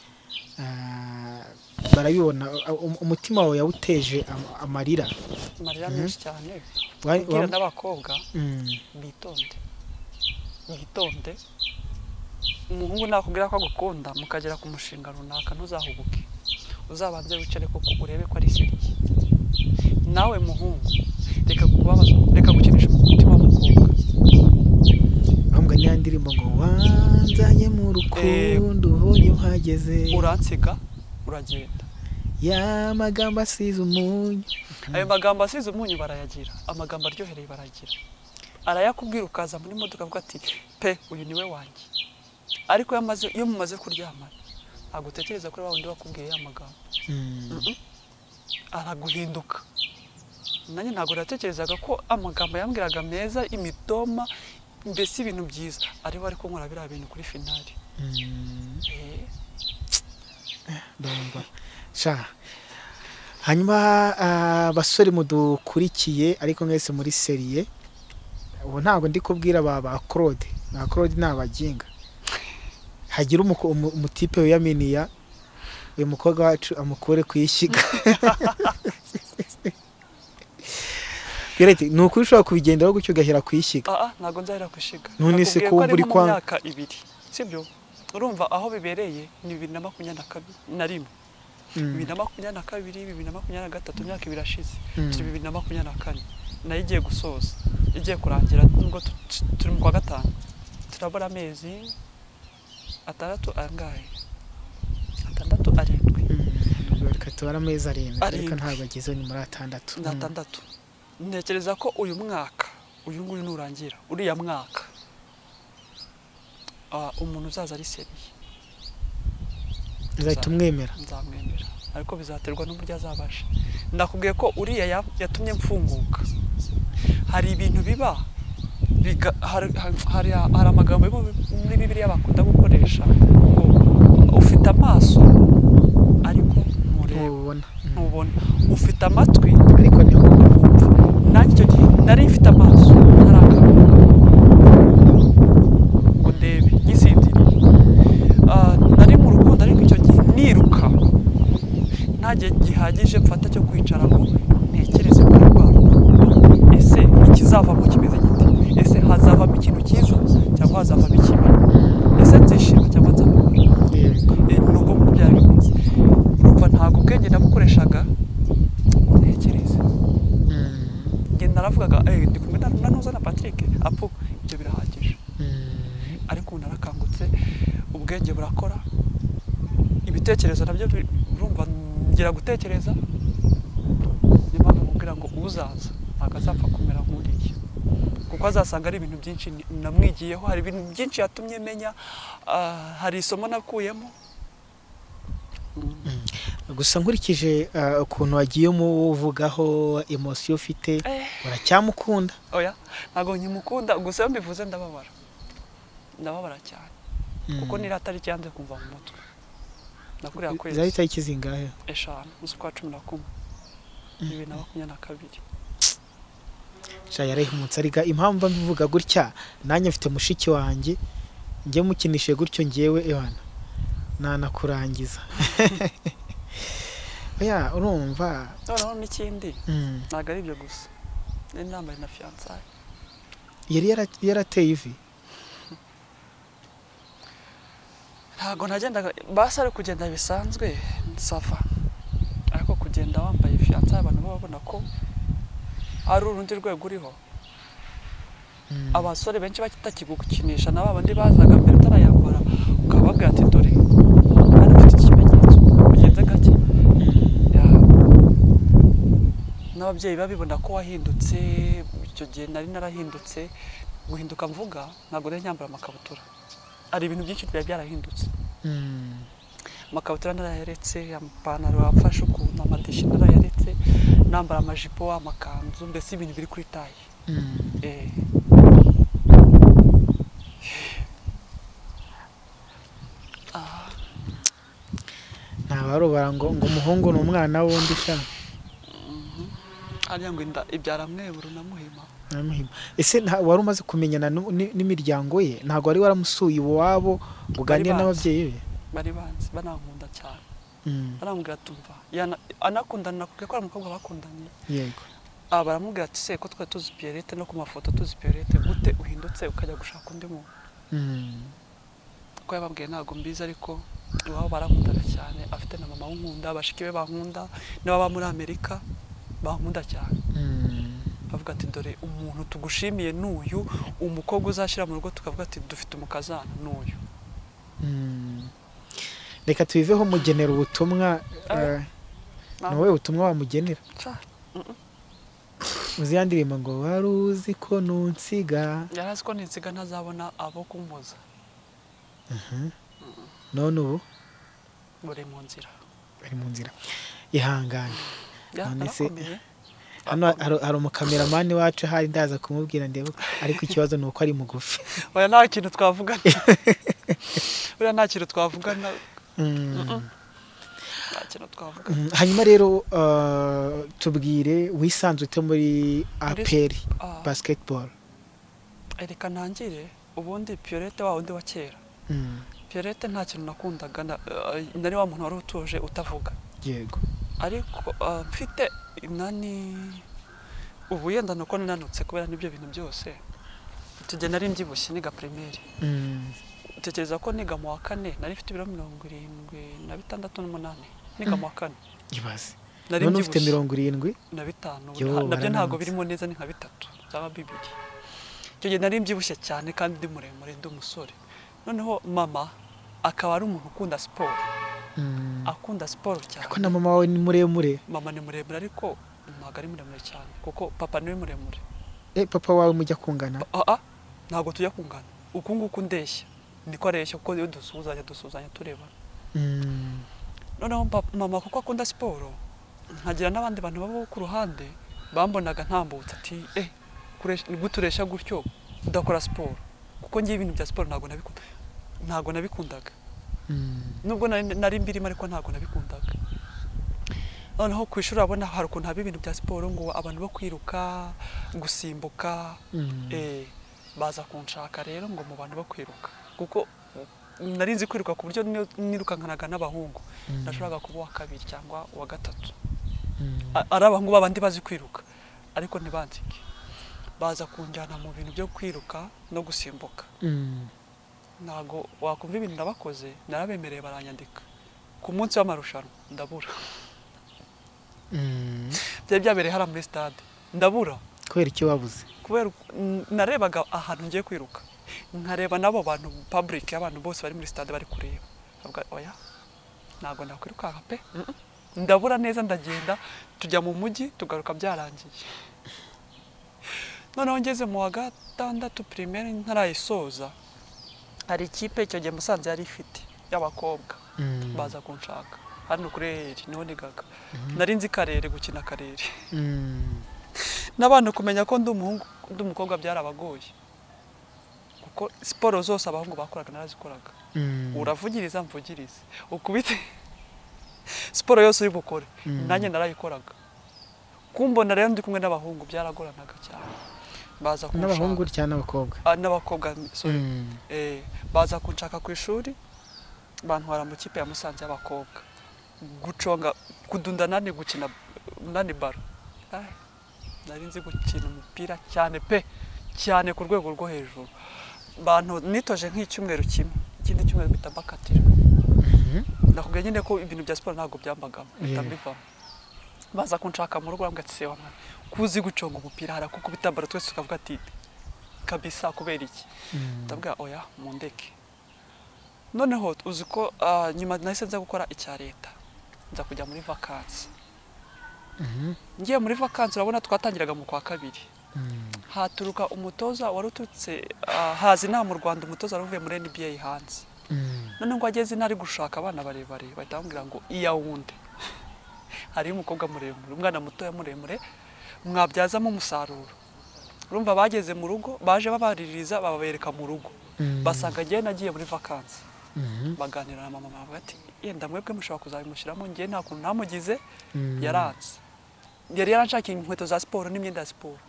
S1: ah, barabibona ah, um- umutima wawe yawuteje am- amarira
S2: amarira menshi cyane
S1: Wa-
S2: kubwira
S1: wa-
S2: n'abakobwa
S1: Mm.
S2: bitonde bitonde umuhungu nakubwira ko agukunda mukagera ku mushinga runaka ntuzahubuke uzabanze wicare koko urebe ko ari seriye nawe muhungu reka kubabaza reka gukinisha umutima w'umukobwa
S1: ahubwo niya ndirimbo ngo wanzanye mu rukundo ubonye uhageze
S2: uransiga uragenda
S1: ya magambo asize umunyu
S2: ayo magambo asize umunyu barayagira amagambo aryohereye barayagira arayakubwira ukaza muri modoka avuga ati pe uyu niwe wanjye ariko iyo amaze iyo mumaze kuryama ntabwo utekereza kuri wa wundi wakubwiye ya magambo
S1: Mm.
S2: araguhinduka nanjye ntabwo natekerezaga ko amagambo yambwiraga meza imitoma mbese ibintu byiza ariho ariko nkora biriya bintu kuri finali
S1: Mm.
S2: Eh,
S1: ndumva sha hanyuma ah, basore mudukurikiye ariko mwese muri seriye ubu ntabwo ndi kubwira ba ba claude ba claude ni abaginga hagira umuko- umu- umutipe wiyaminiya uyu mukobwa wacu amukure ku ishyiga Pierrette, ni ukuri ushobora kubigenderaho gutyo ugahera ku ishyiga
S2: ah ah, ntabwo nzahera gushiga
S1: None se ko wumva uri
S2: mu
S1: kwa-
S2: myaka ibiri sibyo urumva aho bibereye ni bibiri na makumyabiri na kabi- na rimwe bibiri na makumyabiri na kabiri bibiri na makumyabiri na gatatu imyaka ibiri irashize
S1: Mm.
S2: turi bibiri na makumyabiri na kane nayo igiye gusoza igiye kurangira nubwo tu- tu- turi mu kwa gatanu turabura amezi atandatu angahe atandatu arindwi
S1: Mm, reka tubare amezi arindwi ariko
S2: Arindwi.
S1: ntabwo ageze ni muri atandatu
S2: ni
S1: Mm.
S2: atandatu ntekereza ko uyu mwaka uyu nguyu nurangira uriya mwaka ah, umuntu uzaza ari seriye
S1: uzahita umwemera
S2: nzamwemera ariko bizaterwa n'uburyo azabasha nakubwiye ko uriya ya- yatumye mfunguka hari ibintu biba biga- hari- hari- hari hari amagambo yo mu- muri bibiliya bakunda gukoresha ngo ufite amaso ariko ntureba
S1: ntubona
S2: ntubona ufite amatwi
S1: ariko niho
S2: wumva nanjye icyo gihe nari mfite amaso ntarakabuka ngo ndebe ngisinziriye Ah, nari mu rukundo ariko icyo gihe niruka nta gihe gihagije mfata cyo kwicara ngo ntekereze kuri rwa rukundo. ese ikizavamo kimeze gite ese hazavamo ikintu cyiza cyangwa hazavamo ikibi ese nzishima cyangwa nzababara
S1: yego
S2: Eh, ni ubwo buryo byari bimeze urumva ntabwo ubwenge nabukoreshaga ngo ntekereze
S1: Mm.
S2: njye naravugaga eh ndi kumwe na na Ntuza na Patrick apo ibyo birahagije
S1: Mm.
S2: ariko ubu narakangutse ubwenge burakora ibitekerezo nabyo bi- urumva ngira gutekereza niyo mpamvu nkubwira ngo uzaza ntabwo azapfa kumera nk'uriya kuko azasanga ari ibintu byinshi ni- namwigiyeho hari ibintu byinshi yatumye menya ah, hari isomo nakuyemo
S1: gusa nkurikije ah, ukuntu wagiye umuvugaho emosiyo ufite
S2: eh
S1: uracyamukunda
S2: oya ntabwo nkimukunda gusa iyo mbivuze ndababara ndababara cyane kuko ni iriya tariki yanze kumva mu mutwe nakuriya
S1: zari
S2: kwezi
S1: itariki zingahe
S2: eshanu z'ukwa cumi na kumwe bibiri na makumyabiri na kabiri
S1: sha yarahimutse ariko impamvu mba mbivuga gutya nanjye mfite mushiki wanjye njye mukinishije gutyo ngewe ebana nanakurangiza oya urumva
S2: noneho n'ikindi
S1: Mm.
S2: ntabwo ari ibyo gusa nari nambaye na fiyansaye
S1: yari yara- yarateye ivi
S2: ntabwo nagendaga basi ari kugenda bisanzwe sava ariko kugenda wambaye fiyansaye abantu baba babona ko ari urundi rwego uriho
S1: Mm.
S2: abasore benshi batakigukinisha na ba bandi bazaga mbere utarayambara ukababwira ati dore hano ufite ikimenyetso ugenze gake Ya- n'ababyeyi babibona ko wahindutse icyo gihe nari narahindutse guhinduka mvuga ntabwo nari nyambara amakabutura hari ibintu byinshi byari byarahindutse
S1: Mm.
S2: amakabutura narayaretse amapantaro afashe ukuntu amadeshi narayaretse nambara amajipo amakanzu mbese ibintu biri kuri taye
S1: Mm.
S2: Eh. Ah,
S1: ntabarobara ngo ngo umuhungu ni umwana w'undi sha
S2: hariya ngo inda ibyara mweburu na muhima
S1: naramuhima ese nta- wari umaze kumenyana nu- ni- n'imiryango ye ntabwo wari waramusuye iwabo uganira
S2: Bari bazi.
S1: n'ababyeyi be
S2: bari banzi banankunda cyane
S1: Mm,
S2: baramubwira ati umva yana- anakundana nakubwiye ko ari umukobwa bakundanye
S1: yego
S2: ah, baramubwira ati se ko twari tuzi pierete no ku mafoto tuzi pierete gute uhindutse ukajya gushaka undi muntu
S1: Mm,
S2: ko yababwiye ntabwo mbizi ariko iwabo barankundaga cyane afite na mama w'unkunda bashiki be bankunda n'ababa muri amerika bankunda cyane bavuga ati dore umuntu tugushimiye n'uyu umukobwa uzashyira mu rugo tukavuga ati dufite umukazana n'uyu
S1: reka tubiveho mugenera ubutumwa eh,
S2: Ah.
S1: ni wowe ubutumwa wamugenera uzi ya ndirimbo ngo wari uzi ko nunsiga
S2: yari azi ko ninsiga ntazabona abo kumpoza
S1: none ubu
S2: buri mu nzira
S1: ari mu nzira ihangane
S2: Ya,
S1: None se-
S2: narakomeye.
S1: hano hari- hari umukameramani wacu ahari ndaza kumubwira ndebe ko- ariko ikibazo ni uko ari mugufi
S2: oya nta kintu twavugana buriya nta kintu twavugana
S1: Mm.
S2: nta kintu twavuga
S1: Mm, hanyuma rero uh, tubwire wisanze ute muri aperi
S2: Ah.
S1: basketball
S2: reka ntangire ubundi piyolete wa wundi wa kera
S1: Mm,
S2: piyolete nta kintu nakundaga na- eh, nari wa muntu wari utuje utavuga
S1: yego
S2: ariko ah, mfite nani ubu yenda nuko ninanutse kubera n'ibyo bintu byose tujya nari mbyibushye niga primaire
S1: Mm,
S2: tekereza ko niga mu wa kane nari mfite ibiro mirongo irindwi na bitandatu n'umunani niga mu wa kane
S1: ibaze
S2: nari
S1: none ufite
S2: mbyibushye
S1: mirongo irindwi
S2: na bitanu
S1: Yo,
S2: nta- nabyo
S1: barananutse.
S2: ntabwo birimo neza ni nka bitatu cyangwa bibiri icyo gihe nari mbyibushye cyane kandi ndi muremure ndi umusore noneho mama akaba ari umuntu ukunda siporo
S1: Mm,
S2: akunda siporo cyane
S1: ariko na mama wawe ni muremure
S2: mama ni muremure ariko ntabwo ari muremure cyane kuko papa niwe muremure
S1: Eh, papa wawe mujya kungana
S2: aa ntabwo tujya kungana uku nguku ndeshya niko areshya kuko iyo dusuhuzanya dusuhuzanya tureba
S1: Mm,
S2: noneho pap- mama kuko akunda siporo nkagira n'abandi bantu baba ku ruhande bambonaga ntambutse ati eh kuresh- gute uresha gutyo udakora siporo kuko ngiye ibintu bya siporo ntabwo nabikunda ntabwo nabikundaga
S1: mm,
S2: nubwo nari nari mbirimo ariko ntabwo nabikundaga noneho ku ishuri urabona hari ukuntu haba ibintu bya siporo ngo abantu bo kwiruka gusimbuka
S1: mm.
S2: eh, baza kunshaka rero ngo mu bantu bo kwiruka kuko nari nzi kwiruka ku buryo niyo- nirukankanaga n'abahungu
S1: Mm.
S2: nashoboraga kuba uwa kabiri cyangwa uwa gatatu
S1: Mm,
S2: A- ari abahungu babandi bazi kwiruka ariko ntibanzike baza kunjyana mu bintu byo kwiruka no gusimbuka
S1: mm,
S2: ntago wakumva ibintu nabakoze narabemereye baranyandika ku munsi w'amarushanwa ndabura
S1: mm.
S2: byari byabereye hariya muri stade ndabura
S1: kubera icyo wabuze
S2: kubera uku- n- narebaga ahantu ngiye kwiruka nkareba n'abo bantu public abantu bose bari muri stade bari kureba Nkavuga, oya ntabwo nakwirukanka pe Mm-mm. ndabura neza ndagenda tujya mu mujyi tugaruka byarangiye noneho ngeze mu wa gatandatu primaire ntarayisoza hari ikipe icyo gihe musanze yari ifite y'abakobwa
S1: Mm,
S2: baza kunshaka hano kuri eri niho nigaga nari nzi karere gukina karere
S1: mm,
S2: n'abantu kumenya ko ndi umuhungu ndi umukobwa byarabagoye kuko siporo zose abahungu bakoraga narazikoraga
S1: mm.
S2: uravugiriza mvugirize ukubite siporo yose uri bukore
S1: Mm.
S2: nanjye narayikoraga kumbona rero ndi kumwe n'abahungu byaragoranaga cyane baza
S1: n'abahungu
S2: kunshaka
S1: cyangwa n'abakobwa
S2: Ah, n'abakobwa sorry
S1: Mm,
S2: eh, baza kunshaka ku ishuri bantwara mu kipe ya Musanze y'abakobwa guconga kudunda nani gukina nani baro Ai, nari nzi gukina umupira cyane pe cyane ku rwego rwo hejuru bantu nitoje nk'icyumweru kimwe ikindi cyumweru mpita mbakatira
S1: mhm.
S2: ndakubwiye nyine ko ibintu bya siporo ntabwo byambagamo mpita
S1: Yeah.
S2: mbivamo baza kunshaka mu rugo bambwira ati sewa mwana kuzi guconga umupira harakukubita baro twese tukavuga ati kabisa kubera iki
S1: Mm,
S2: ndabwira oya mundeke noneho uzi ko ah, nyuma nahise nza gukora icya leta nza kujya muri vakansi
S1: mhm,
S2: ngiye muri vakansi urabona twatangiraga mu kwa kabiri
S1: mm.
S2: haturuka umutoza waruturutse ah, haza inaha mu rwanda umutoza wari uvuye muri nba hanze
S1: Mm,
S2: none ngo ageze intara ari gushaka abana barebare bahita bamubwira ngo iya wundi hariyo umukobwa muremure umwana mutoya muremure mwabyazamo umusaruro urumva bageze mu rugo baje babaririza babereka mu rugo
S1: Mm.
S2: basanga njyewe nagiye muri vakansi
S1: mhm,
S2: baganira na mama bavuga ati yenda mwebwe mushobora kuzabimushyiramo njye nta kuntu namugize
S1: mm.
S2: yaranze yari yaranshakiye inkweto za siporo n'imyenda ya siporo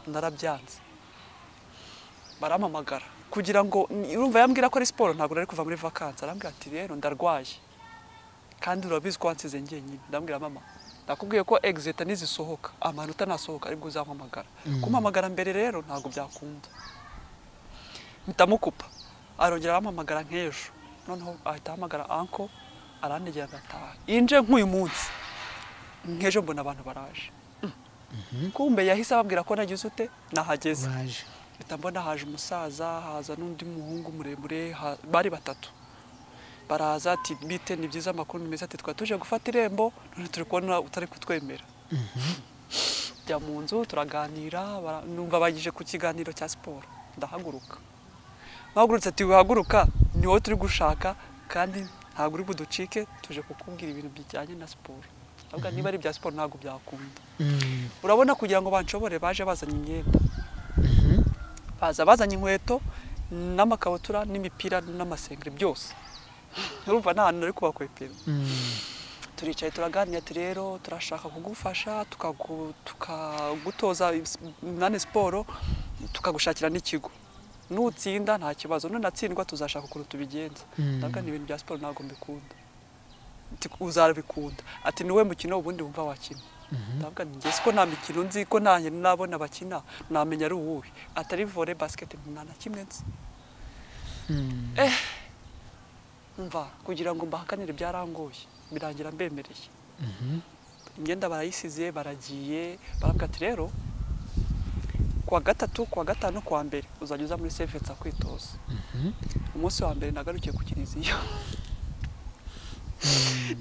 S2: narabyanze barampamagara kugira ngo ni- urumva yambwira ko ari siporo ntabwo nari kuva muri vakansi arambwira ati rero ndarwaye kandi urabizi ko wansize njyenyine ndambwira mama nakubwiye ko egizeta nizisohoka amanota nasohoka aribwo uzampamagara
S1: Mm.
S2: kumpamagara mbere rero ntabwo byakunda mpitamukupa arongera arampamagara nk'ejo noneho ahita ahamagara anko arandegera agataha inje nk'uyu munsi nk'ejo mbona abantu baraje Mm. kumbe yahise ababwira ko nagize ute nahageze
S1: waje
S2: mpita mbona haje umusaza haza n'undi muhungu muremure ha- bari batatu baraza ati bite ni byiza amakuru ni meza ati twari tuje gufata irembo none turi kubona utari kutwemera njya mu nzu turaganira bara- numva bagije ku kiganiro cya siporo ndahaguruka bahagurutse ati wihaguruka ni wowe turi gushaka kandi ntabwo uri buducike tuje kukubwira ibintu bijyanye na siporo ahubwo niba ari ibya siporo ntabwo byakunda
S1: Mm.
S2: urabona kugira ngo banshobore baje bazanye imyenda baza bazanye inkweto n'amakabutura n'imipira n'amasengeri byose urumva nta hantu nari kubakwepera
S1: Mm.
S2: turicaye turaganira ati rero turashaka kugufasha tukagu- tukagutoza ibis- nane siporo tukagushakira n'ikigo nutsinda nta kibazo nunatsindwa tuzashaka ukuntu tubigenza
S1: Mm.
S2: ndavuga ni ibintu bya siporo ntabwo mbikunda Ati, uzabikunda ati ni wowe mukino ubundi wumva wakina ndavuga ni njye siko nta mikino nzi ko nanjye nabona bakina namenya ari uwuhe atari vore basiketi nta na kimwe nzi
S1: Mm.
S2: mva kugira ngo mbahakanire byarangoye birangira mbemereye
S1: Mhm.
S2: imyenda barayisize baragiye barabwira ati rero kuwa gatatu kuwa gatanu kuwa mbere uzajya uza muri sevisi akwitoza umunsi wa mbere nagarukiye ku kiliziya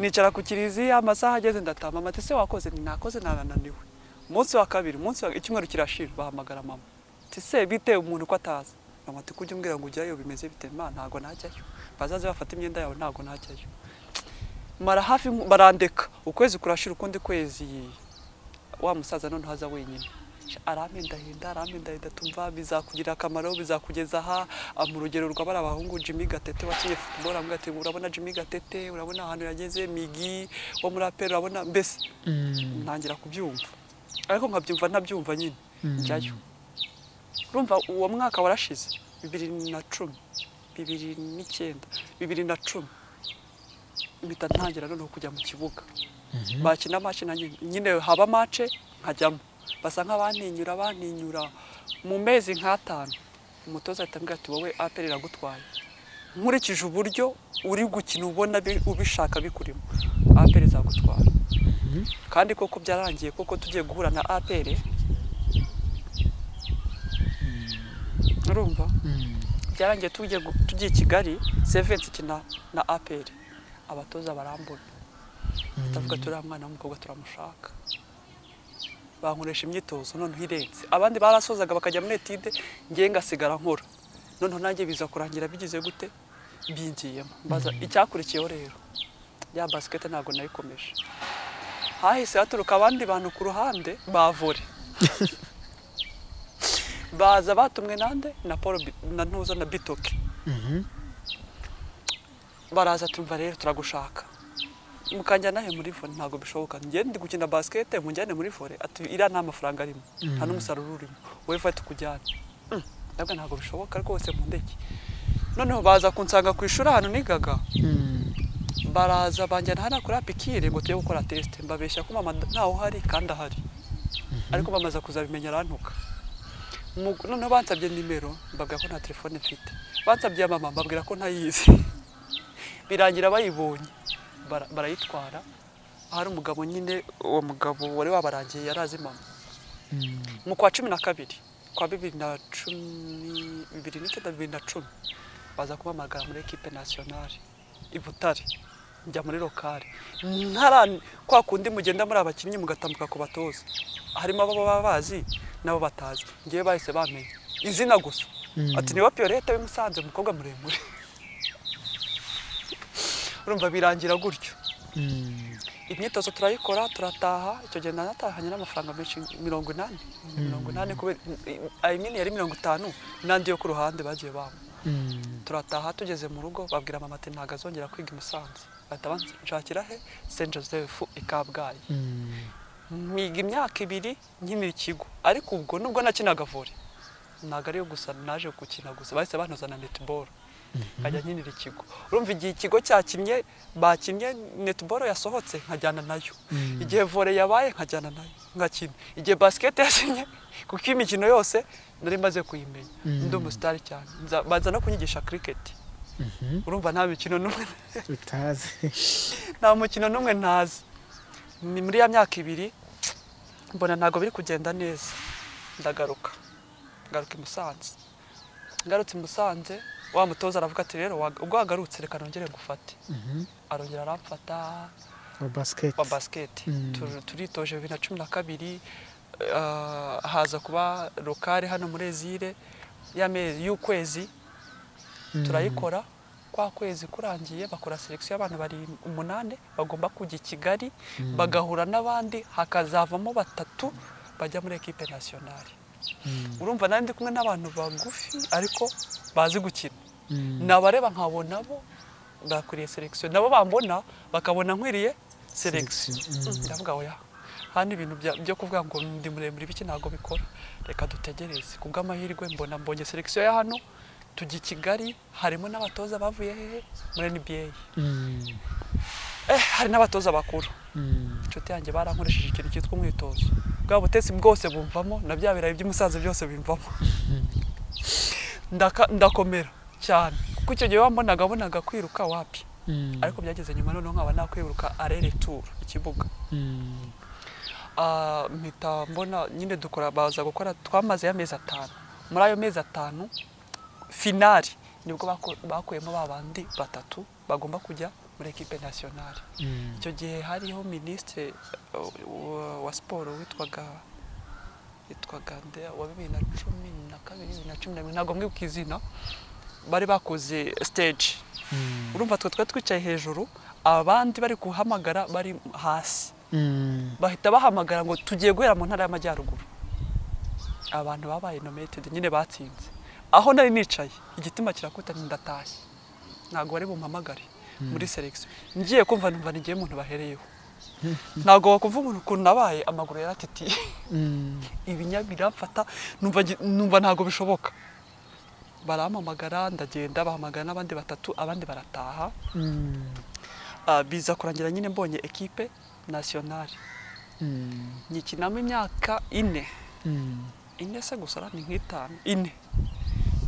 S2: nicara ku kiliziya amasaha ageze ndatama mama ati se wakoze nti nakoze nananiwe umunsi wa kabiri umunsi wa icyumweru kirashira bahamagara mama ati se bite umuntu ko ataza mama ati kujya umbwira ngo ujyayo bimeze bite ma ntago najyayo bazaze bafata imyenda yawe ntago najyayo mara hafi barandeka ukwezi kurashira ukundi kwezi wa musaza none haza wenyine arampendahinda arampendahinda tumva bizakugirira akamaro bizakugeza aha Ah, mu rugero rwa bari abahungu Jimmy Gatete wakinnye football avuga ati urabona Jimmy Gatete urabona ahantu yageze Migi wo muri APR urabona mbese
S1: Mm.
S2: ntangira kubyumva ariko nkabyumva ntabyumva nyine njyayo urumva uwo mwaka warashize bibiri na cumi bibiri n'icyenda bibiri na cumi mpita ntangira noneho kujya mu kibuga bakina mace na nyine nyine haba mace nkajyamo basa nk'abaninyura baninyura mu mezi nk'atanu umutoza ahita ambwira ati wowe aperi iragutwaye nkurikije uburyo uri gukina ubona bi- ubishaka bikurimo aperi izagutwara kandi koko byararangiye koko tugiye guhura na aperi urumva
S1: Mm.
S2: byarangiye tugiye gu- tugiye i kigali sevensi kina na aperi abatoza barambona batavuga turiya mwana w'umukobwa turamushaka bankoresha imyitozo noneho irenze abandi barasozaga bakajya muri etide ngewe ngasigara nkora noneho nanjye biza kurangira bigize gute bingiyemo mbaza icyakurikiyeho rero ya basikete ntabwo nayikomeje hahise haturuka abandi bantu ku ruhande bavore baza batumwe nande na paul Bi- na ntuza na bitoke
S1: Mhm.
S2: baraza tumva rero turagushaka mukanjyana he muri vore ntabwo bishoboka njye ndi gukina basikete mujyane muri vore ati iriya nta mafaranga arimo nta n'umusaruro urimo wowe fa tukujyane Mm, ndavuga ntabwo bishoboka rwose mu ndege noneho baza kunsanga ku ishuri ahantu nigaga
S1: Mm.
S2: baraza banjyana hariya kuri apikire ngo tujye gukora tesite mbabeshya ko mama ntawe uhari kandi ahari ariko bamaze kuzabimenya arantuka Mu- noneho bansabye nimero mbabwira ko nta telefone mfite bansabye iya mama mbabwira ko ntayizi birangira bayibonye bara- barayitwara ahari umugabo nyine uwo mugabo wari wabarangiye yari azi mama
S1: Mm.
S2: mu kwa cumi na kabiri kwa bibiri na cumi bibiri n'icyenda bibiri na cumi baza kumpamagara muri ekipe nasiyonari i butare njya muri lokale ntara kwa kundi mugenda muri abakinnyi mugatambuka ku batoza harimo abo baba bazi n'abo batazi ngewe bahise bamenya izina gusa
S1: Mm.
S2: ati niwe piyolete w'imusanze umukobwa muremure urumva birangira gutyo
S1: Mm.
S2: imyitozo turayikora turataha icyo gihe nanatahanye n'amafaranga menshi mirongo inani mirongo inani kubera I mean yari mirongo itanu n'andi yo ku ruhande bagiye bampa
S1: Mm.
S2: turataha tugeze mu rugo babwira mama ati ntabwo azongera kwiga i musanze bahita banshakira he saint joseph i kabgayi
S1: Mm.
S2: mpiga imyaka ibiri nkinira ikigo ariko ubwo nubwo nakinaga vore ntabwo ariyo gusa naje gukina gusa bahise banoza na netball nkajya nkinira ikigo urumva igihe ikigo cyakinnye bakinnye netball yasohotse nkajyana nayo igihe vore yabaye nkajyana nayo nkakina igihe basket yakinnye kuko iyi mikino yose nari maze kuyimenya ndi umusitari cyane Nza- baza no kunyigisha cricket
S1: Mhm.
S2: urumva nta mikino n'umwe
S1: utazi
S2: nta mukino n'umwe ntazi ni muri ya myaka ibiri mbona ntabwo biri kugenda neza ndagaruka ngaruka i musanze ngarutse i musanze wa mutoza aravuga ati rero wa- ubwo wagarutse reka nongere gufate arongera aramfata
S1: wa basiketi
S2: wa basiketi
S1: Mm.
S2: Tu- turitoje bibiri na cumi na kabiri ah, haza kuba lokale hano muri ezire y'amezi y'ukwezi turayikora kwa kwezi kurangiye bakora selekisiyo y'abantu bari umunani bagomba kujya i kigali bagahura n'abandi hakazavamo batatu bajya muri ekipe nasiyonari
S1: Mm.
S2: urumva nari ndi kumwe n'abantu bagufi ariko bazi gukina
S1: Mm.
S2: nabareba nkabona bo bakwiriye selekisiyo nabo bambona bakabona nkwiriye selekisiyo ndavuga oya hano ibintu bya- byo kuvuga ngo ndi muremure biki ntabwo bikora reka dutegereze ku bw'amahirwe mbona mbonye selekisiyo ya hano tujya i kigali harimo n'abatoza bavuye hehe muri nba
S1: Mm.
S2: eh, hari n'abatoza bakuru
S1: Mm.
S2: inshuti yanjye barankoresheje ikintu cyitwa umwitozo bwa butetsi bwose bumvamo na bya birayi by'umusaza byose bimvamo Ndaka- ndakomera cyane kuko icyo gihe wambonaga bonaga kwiruka wapi
S1: Mm.
S2: ariko byageze nyuma noneho nkaba nakwiruka arere turu ikibuga
S1: Mm.
S2: Ah, mpita mbona nyine dukora baza gukora twamaze amezi atanu muri ayo mezi atanu finari nibwo bako- bakuyemo ba bandi batatu bagomba kujya muri ekipe nasiyonari
S1: Mm.
S2: icyo gihe hariho minisitiri wa- wa siporo witwaga witwaga nde wa bibiri na cumi na kabiri bibiri na cumi na bibiri ntabwo mwibuka izina bari bakoze stage
S1: Mm.
S2: urumva twe twari twicaye hejuru abandi bari kuhamagara bari hasi
S1: Mm.
S2: bahita bahamagara ngo tugiye guhera mu ntara y'amajyaruguru abantu babaye nominated nyine batsinze aho nari nicaye igitima kirakutanye ndatashye ntabwo bari bumpamagare muri selekisiyo ngiye kumva numva nigiye umuntu bahereyeho ntabwo wakumva umuntu ukuntu nabaye amaguru yaratitiye
S1: Mm.
S2: ibinya biramfata numva ngi- numva ntabwo bishoboka barampamagara ndagenda bahamagara n'abandi batatu abandi barataha
S1: Mm.
S2: Ah, biza kurangira nyine mbonye ekipe nasiyonari
S1: Mm.
S2: nyikinamo imyaka ine
S1: Mm.
S2: ine se gusa ni nk'itanu ine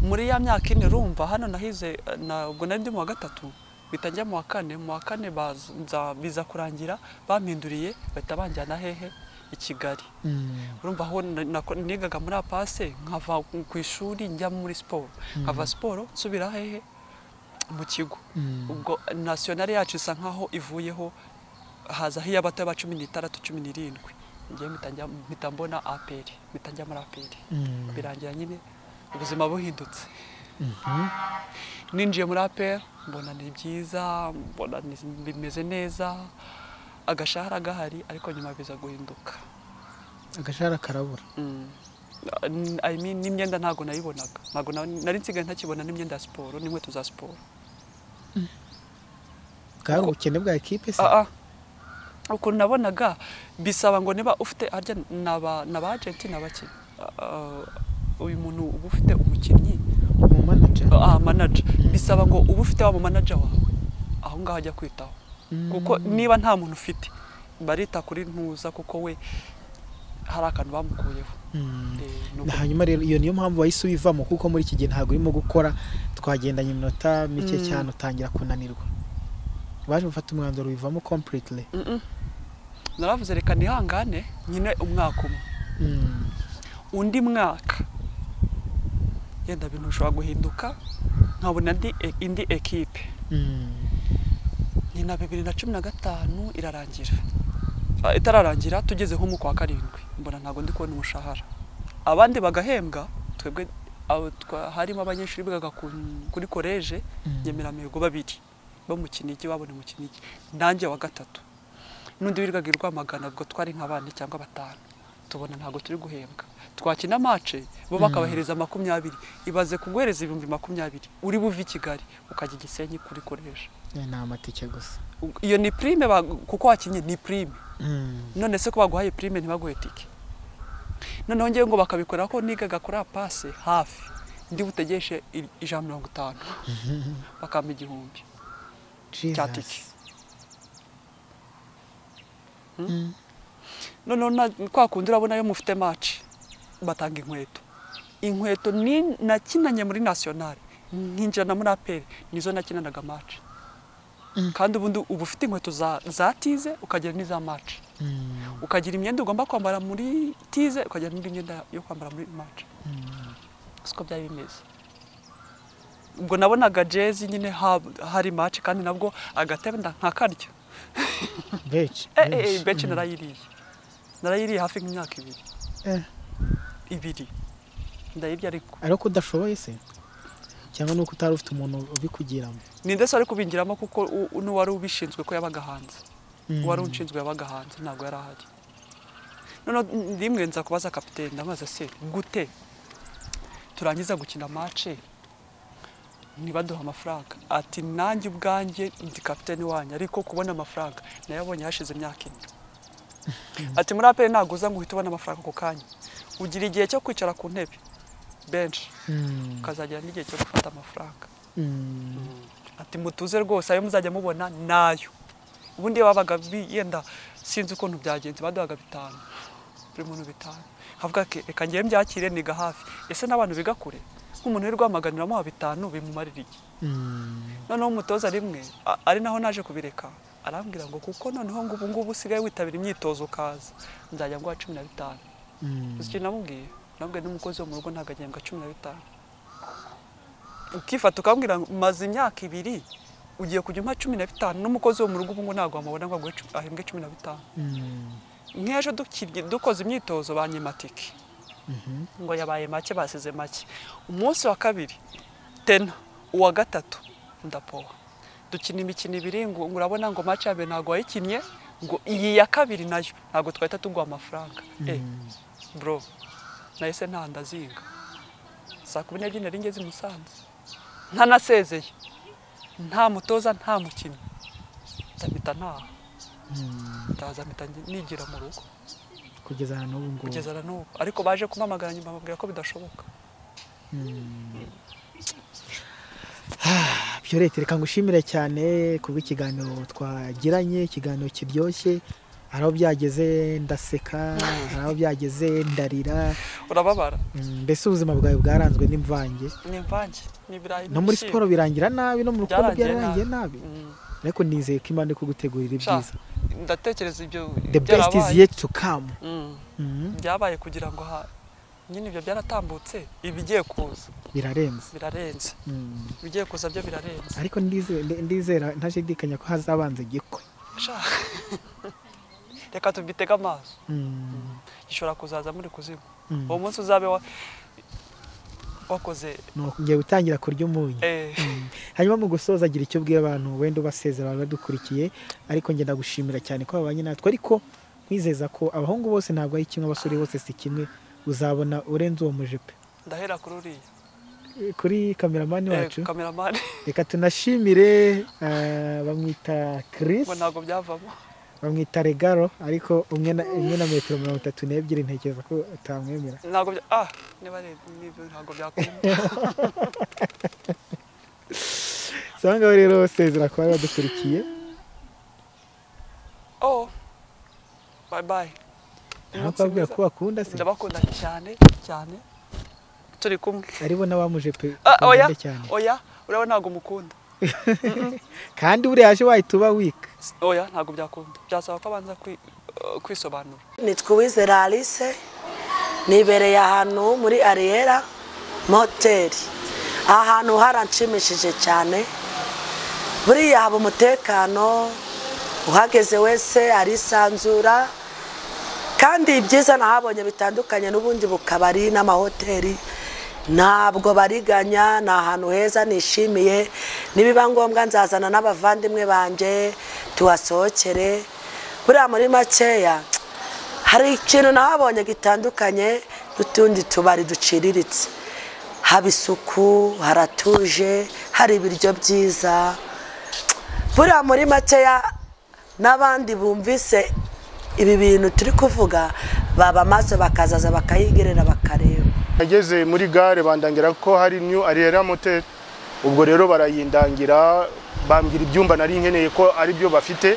S2: muri ya myaka ine urumva hano nahize na- ubwo nari ndi mu wa gatatu bita njya mu wa kane mu wa kane baza- biza kurangira bampinduriye bahita banjyana hehe i kigali
S1: Mm.
S2: urumva aho na- nako- nigaga muri apase nkava ku ishuri njya muri siporo nkava siporo nsubira hehe mu kigo
S1: Mm.
S2: ubwo nasiyonari yacu isa nkaho ivuyeho hazaho iy'abato ba cumi n'itandatu cumi n'irindwi ngewe mpita njya- mpita mbona aperi mpita njya muri aperi
S1: Mm.
S2: birangira nyine ubuzima buhindutse ninjiye muri aperi mbona ni byiza mbona ni- bimeze neza agashahara gahari ariko nyuma biza guhinduka
S1: agashahara karabura
S2: Mm. N- I mean, n'imyenda ntabwo nayibonaga ntabwo na- nari nsigaye ntakibona n'imyenda ya siporo n'inkweto za siporo
S1: bwari ubukene bwa ekipe se
S2: Ah, ah. ukuntu nabonaga bisaba ngo niba ufite harya naba naba agenti nabaki uyu muntu uba ufite umukinnyi
S1: umu manager
S2: ah, manager bisaba ngo uba ufite wa mu manager wawe aho ngaho ajya kwitaho kuko niba nta muntu ufite barita kuri ntuza kuko we hari akantu bamukuyeho
S1: Mm.
S2: Eh, ni
S1: Na
S2: uko-
S1: hanyuma rero iyo niyo mpamvu wahise ubivamo kuko muri iki gihe ntabwo urimo gukora twagendanye iminota mike
S2: Mm.
S1: cyane utangira kunanirwa baje gufata umwanzuro ubivamo completely
S2: Mm-mm. naravuze reka nihangane nyine umwaka umwe
S1: Mm.
S2: undi mwaka yenda ibintu bishobora guhinduka nkabona indi, e- indi ekipe
S1: Mm.
S2: ni na bibiri na cumi na gatanu irarangira Ah, itararangira tugeze nko mu kwa karindwi mbona ntabwo ndi kubona umushahara abandi bagahembwa twebwe abo twa- harimo abanyeshuri bigaga ku- kuri koleje nyemeramihigo babiri bo mu kinigi babona mu kinigi nanjye wa gatatu n'undi wirirwaga i rwamagana ubwo twari nka bane cyangwa batanu tubona ntabwo turi guhembwa twakina mace bo bakabahereza makumyabiri ibaze kuguhereza ibihumbi makumyabiri uri buve i kigali ukajya i gisenyi kuri koleje
S1: Eh, ni amatike gusa
S2: iyo ni prime ba- kuko wakinnye ni prime
S1: Mm.
S2: none se ko baguhaye prime ntibaguhe tike noneho ngewe ngo bakabikora ko nigaga kuri apase hafi ndi butegeshe i- ijana na mirongo itanu bakampa igihumbi Cya
S1: Jesus.
S2: tike.
S1: Mm.
S2: noneho na- kwa kundi urabona yo mufite maci batanga inkweto inkweto ni nakinanye muri nasiyonari nkinjirana muri aperi nizo nakinanaga maci kandi ubundi uba ufite inkweto za za tize ukagira n'iza maci ukagira imyenda ugomba kwambara muri tize ukagira n'indi myenda yo kwambara muri maci siko byari bimeze ubwo nabonaga jezi nyine ha- hari maci kandi nabwo agatebe nda- nkakarya
S1: benshi
S2: Eh, eh, eh, benshi narayiriye narayiriye hafi nk'imyaka ibiri ibiri ndayirya ariko
S1: ariko udashoboye se cyangwa nuko utari ufite umuntu ubikugiramo
S2: ninde se wari kubingiramo kuko u- u- n'uwari ubishinzwe ko yabaga hanze
S1: Mm.
S2: uwari unshinzwe yabaga hanze ntabwo yari ahari noneho rimwe nza kubaza kapitene ndamubaza se gute turangiza gukina mace ntibaduha amafaranga ati nanjye ubwanjye ndi kapitene wanyu ariko kubona amafaranga nayabonye hashize imyaka ine ati muri apeli ntabwo uza ngo uhite ubona amafaranga ako kanya ugira igihe cyo kwicara ku ntebe benshi
S1: Mm,
S2: ukazagira n'igihe cyo gufata amafaranga
S1: mm,
S2: ati mutuze rwose ayo muzajya mubona nayo ubundi iyo babaga bi- yenda sinzi ukuntu byagenze baduhaga bitanu buri muntu bitanu havuga ati reka ngewe mbyakire niga hafi ese n'abantu biga kure nk'umuntu uri rwamagana uramuha bitanu bimumarira iki
S1: mm.
S2: noneho umutoza rimwe a- ari naho naje kubireka arambwira ngo kuko noneho ngo ubu ngubu usigaye witabira imyitozo ukaza nzajya nguha cumi na bitanu
S1: Mm.
S2: uzi icyo namubwiye namubwiye n'umukozi wo mu rugo ntabwo agihembwa cumi na bitanu ukifata ukambwira ngo maze imyaka ibiri ugiye kujya umpa cumi na bitanu n'umukozi wo mu rugo ubu ngo ntabwo wamubona ngo aguhe cu- ahembwe cumi na bitanu
S1: Mm.
S2: nk'ejo dukirye dukoze imyitozo banyematike ngo yabaye make basize make umunsi wa kabiri tena uwa gatatu ndapowa dukina imikino ibiri ngo ngo urabona ngo mace ya mbere ntabwo wayikinnye ngo iyi ya kabiri nayo ntabwo twahita tuguha amafaranga eh bro nahise ntaha ndazinga saa kumi n'ebyiri nari ngeze i musanze ntanasezeye nta mutoza nta mukinnyi ndahita ntaha
S1: Mm.
S2: ndaza mpita nigira mu rugo
S1: kugeza ahantu ubu ngubu
S2: kugeza na n'ubu ariko baje kumpamagara nyuma bambwira ko bidashoboka
S1: byo leta reka ngushimire cyane kubw'ikiganiro twagiranye ikiganiro kiryoshye hari aho byageze ndaseka hari aho byageze ndarira
S2: urababara
S1: Mm, mbese ubuzima bwawe bwaranzwe n'imvange
S2: ni imvange ni ibirayi
S1: no muri
S2: n'ibishyimbo.
S1: siporo birangira nabi no mu rukundo
S2: Byarangiye
S1: byararangiye nabi
S2: Mm,
S1: ariko nizeye ko imana iri kugutegurira
S2: sha,
S1: ibyiza
S2: ndatekereza ibyo
S1: the best is
S2: byarabaye.
S1: yet to come
S2: Mm,
S1: Mm,
S2: byabaye kugira ngo ha- nyine ibyo byaratambutse ibigiye kuza
S1: birarenze
S2: birarenze
S1: Mm.
S2: ibigiye kuza byo birarenze
S1: ariko ndize- ndizera ntashidikanya ko hazabanza igikwe
S2: Sha. reka tubitege amaso
S1: Mm,
S2: gishobora kuzaza muri kuzimu
S1: mm.
S2: uwo munsi uzabe wa- wakoze
S1: ni ukongera gutangira kurya umunyu
S2: eh,
S1: hanyuma mu gusoza agira icyo ubwira abantu wenda ubasezera abantu badukurikiye ariko njye ndagushimira cyane ko babanye natwe ariko nkwizeza ko abahungu bose ntabwo ari kimwe abasore bose si kimwe uzabona urenze uwo mujepe
S2: ndahera kuri uriya
S1: Eh, kuri kameramani
S2: Eh,
S1: wacu
S2: kameramani
S1: reka tunashimire ah, bamwita Chris
S2: ngo ntabwo byavamo
S1: bamwita regaro ariko umwe na umwe na metero mirongo itatu n'ebyiri ntekereza ko utamwemera
S2: ntabwo bya ah niba ari nibyo ntabwo byakunda
S1: so aha ngaha rero basezera kuba badukurikiye
S2: oh bye bye
S1: aho kubabwira ko bakunda se
S2: ndabakunda cyane cyane turi kumwe
S1: aribo n'abamujepe
S2: Ah, oya
S1: bakundana cyane
S2: oya urabona ntabwo mukunda
S1: kandi buriya yaje wahita uba wika
S2: oya ntabwo byakunda byasaba ko abanza kwi- eh, kwisobanura
S4: nitwa uwizera alice nibereye ahantu muri ariyera moteri aha hantu haranshimishije cyane buriya haba umutekano uhageze wese arisanzura kandi ibyiza nahabonye bitandukanye n'ubundi bukabari n'amahoteli ntabwo bariganya ni ahantu heza nishimiye nibiba ngombwa nzazana n'abavandimwe banjye tuhasohokere buriya muri makeya hari ikintu nahabonye gitandukanye n'utundi tubari duciriritse haba isuku haratuje hari ibiryo byiza buriya muri makeya n'abandi bumvise ibi bintu turi kuvuga baba maso bakazaza bakayigerera bakareba
S5: nageze muri gare bandangira ko hari new ariyera moteri ubwo rero barayindangira bambwira ibyumba nari nkeneye ko ari byo bafite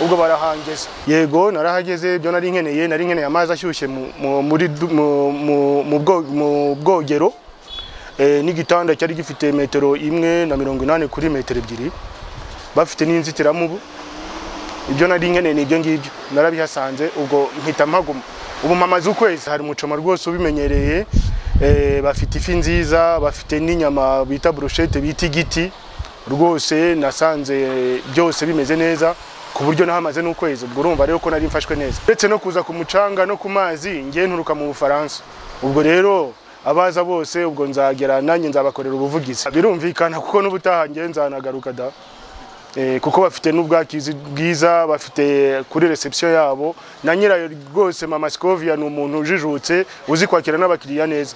S5: ubwo barahangeza yego narahageze ibyo nari nkeneye nari nkeneye amazi ashyushye mu- mu- muri du- mu- mu- mu bwo- mu bwogero eh, n'igitanda cyari gifite metero imwe na mirongo inani kuri metero ebyiri bafite n'inzitiramubu ibyo nari nkeneye ni ibyo ngibyo narabihasanze ubwo mpita mpaguma ubu mu mazu ukwezi hari umucoma rwose ubimenyereye eh, bafite ifi nziza bafite n'inyama bita burushete bita igiti rwose nasanze byose bimeze neza ku buryo nahamaze n'ukwezi ubwo urumva rero ko nari mfashwe neza uretse no kuza ku mucanga no ku mazi ngiye nturuka mu bufaransa ubwo rero abaza bose ubwo nzagera nanjye nzabakorera ubuvugizi birumvikana kuko n'ubutaha ngiye nzanagaruka da Eh, kuko bafite n'ubwakizi bwiza bafite kuri reception yabo na nyirayo rwose mama Scovia ni umuntu ujijutse uzi kwakira n'abakiriya neza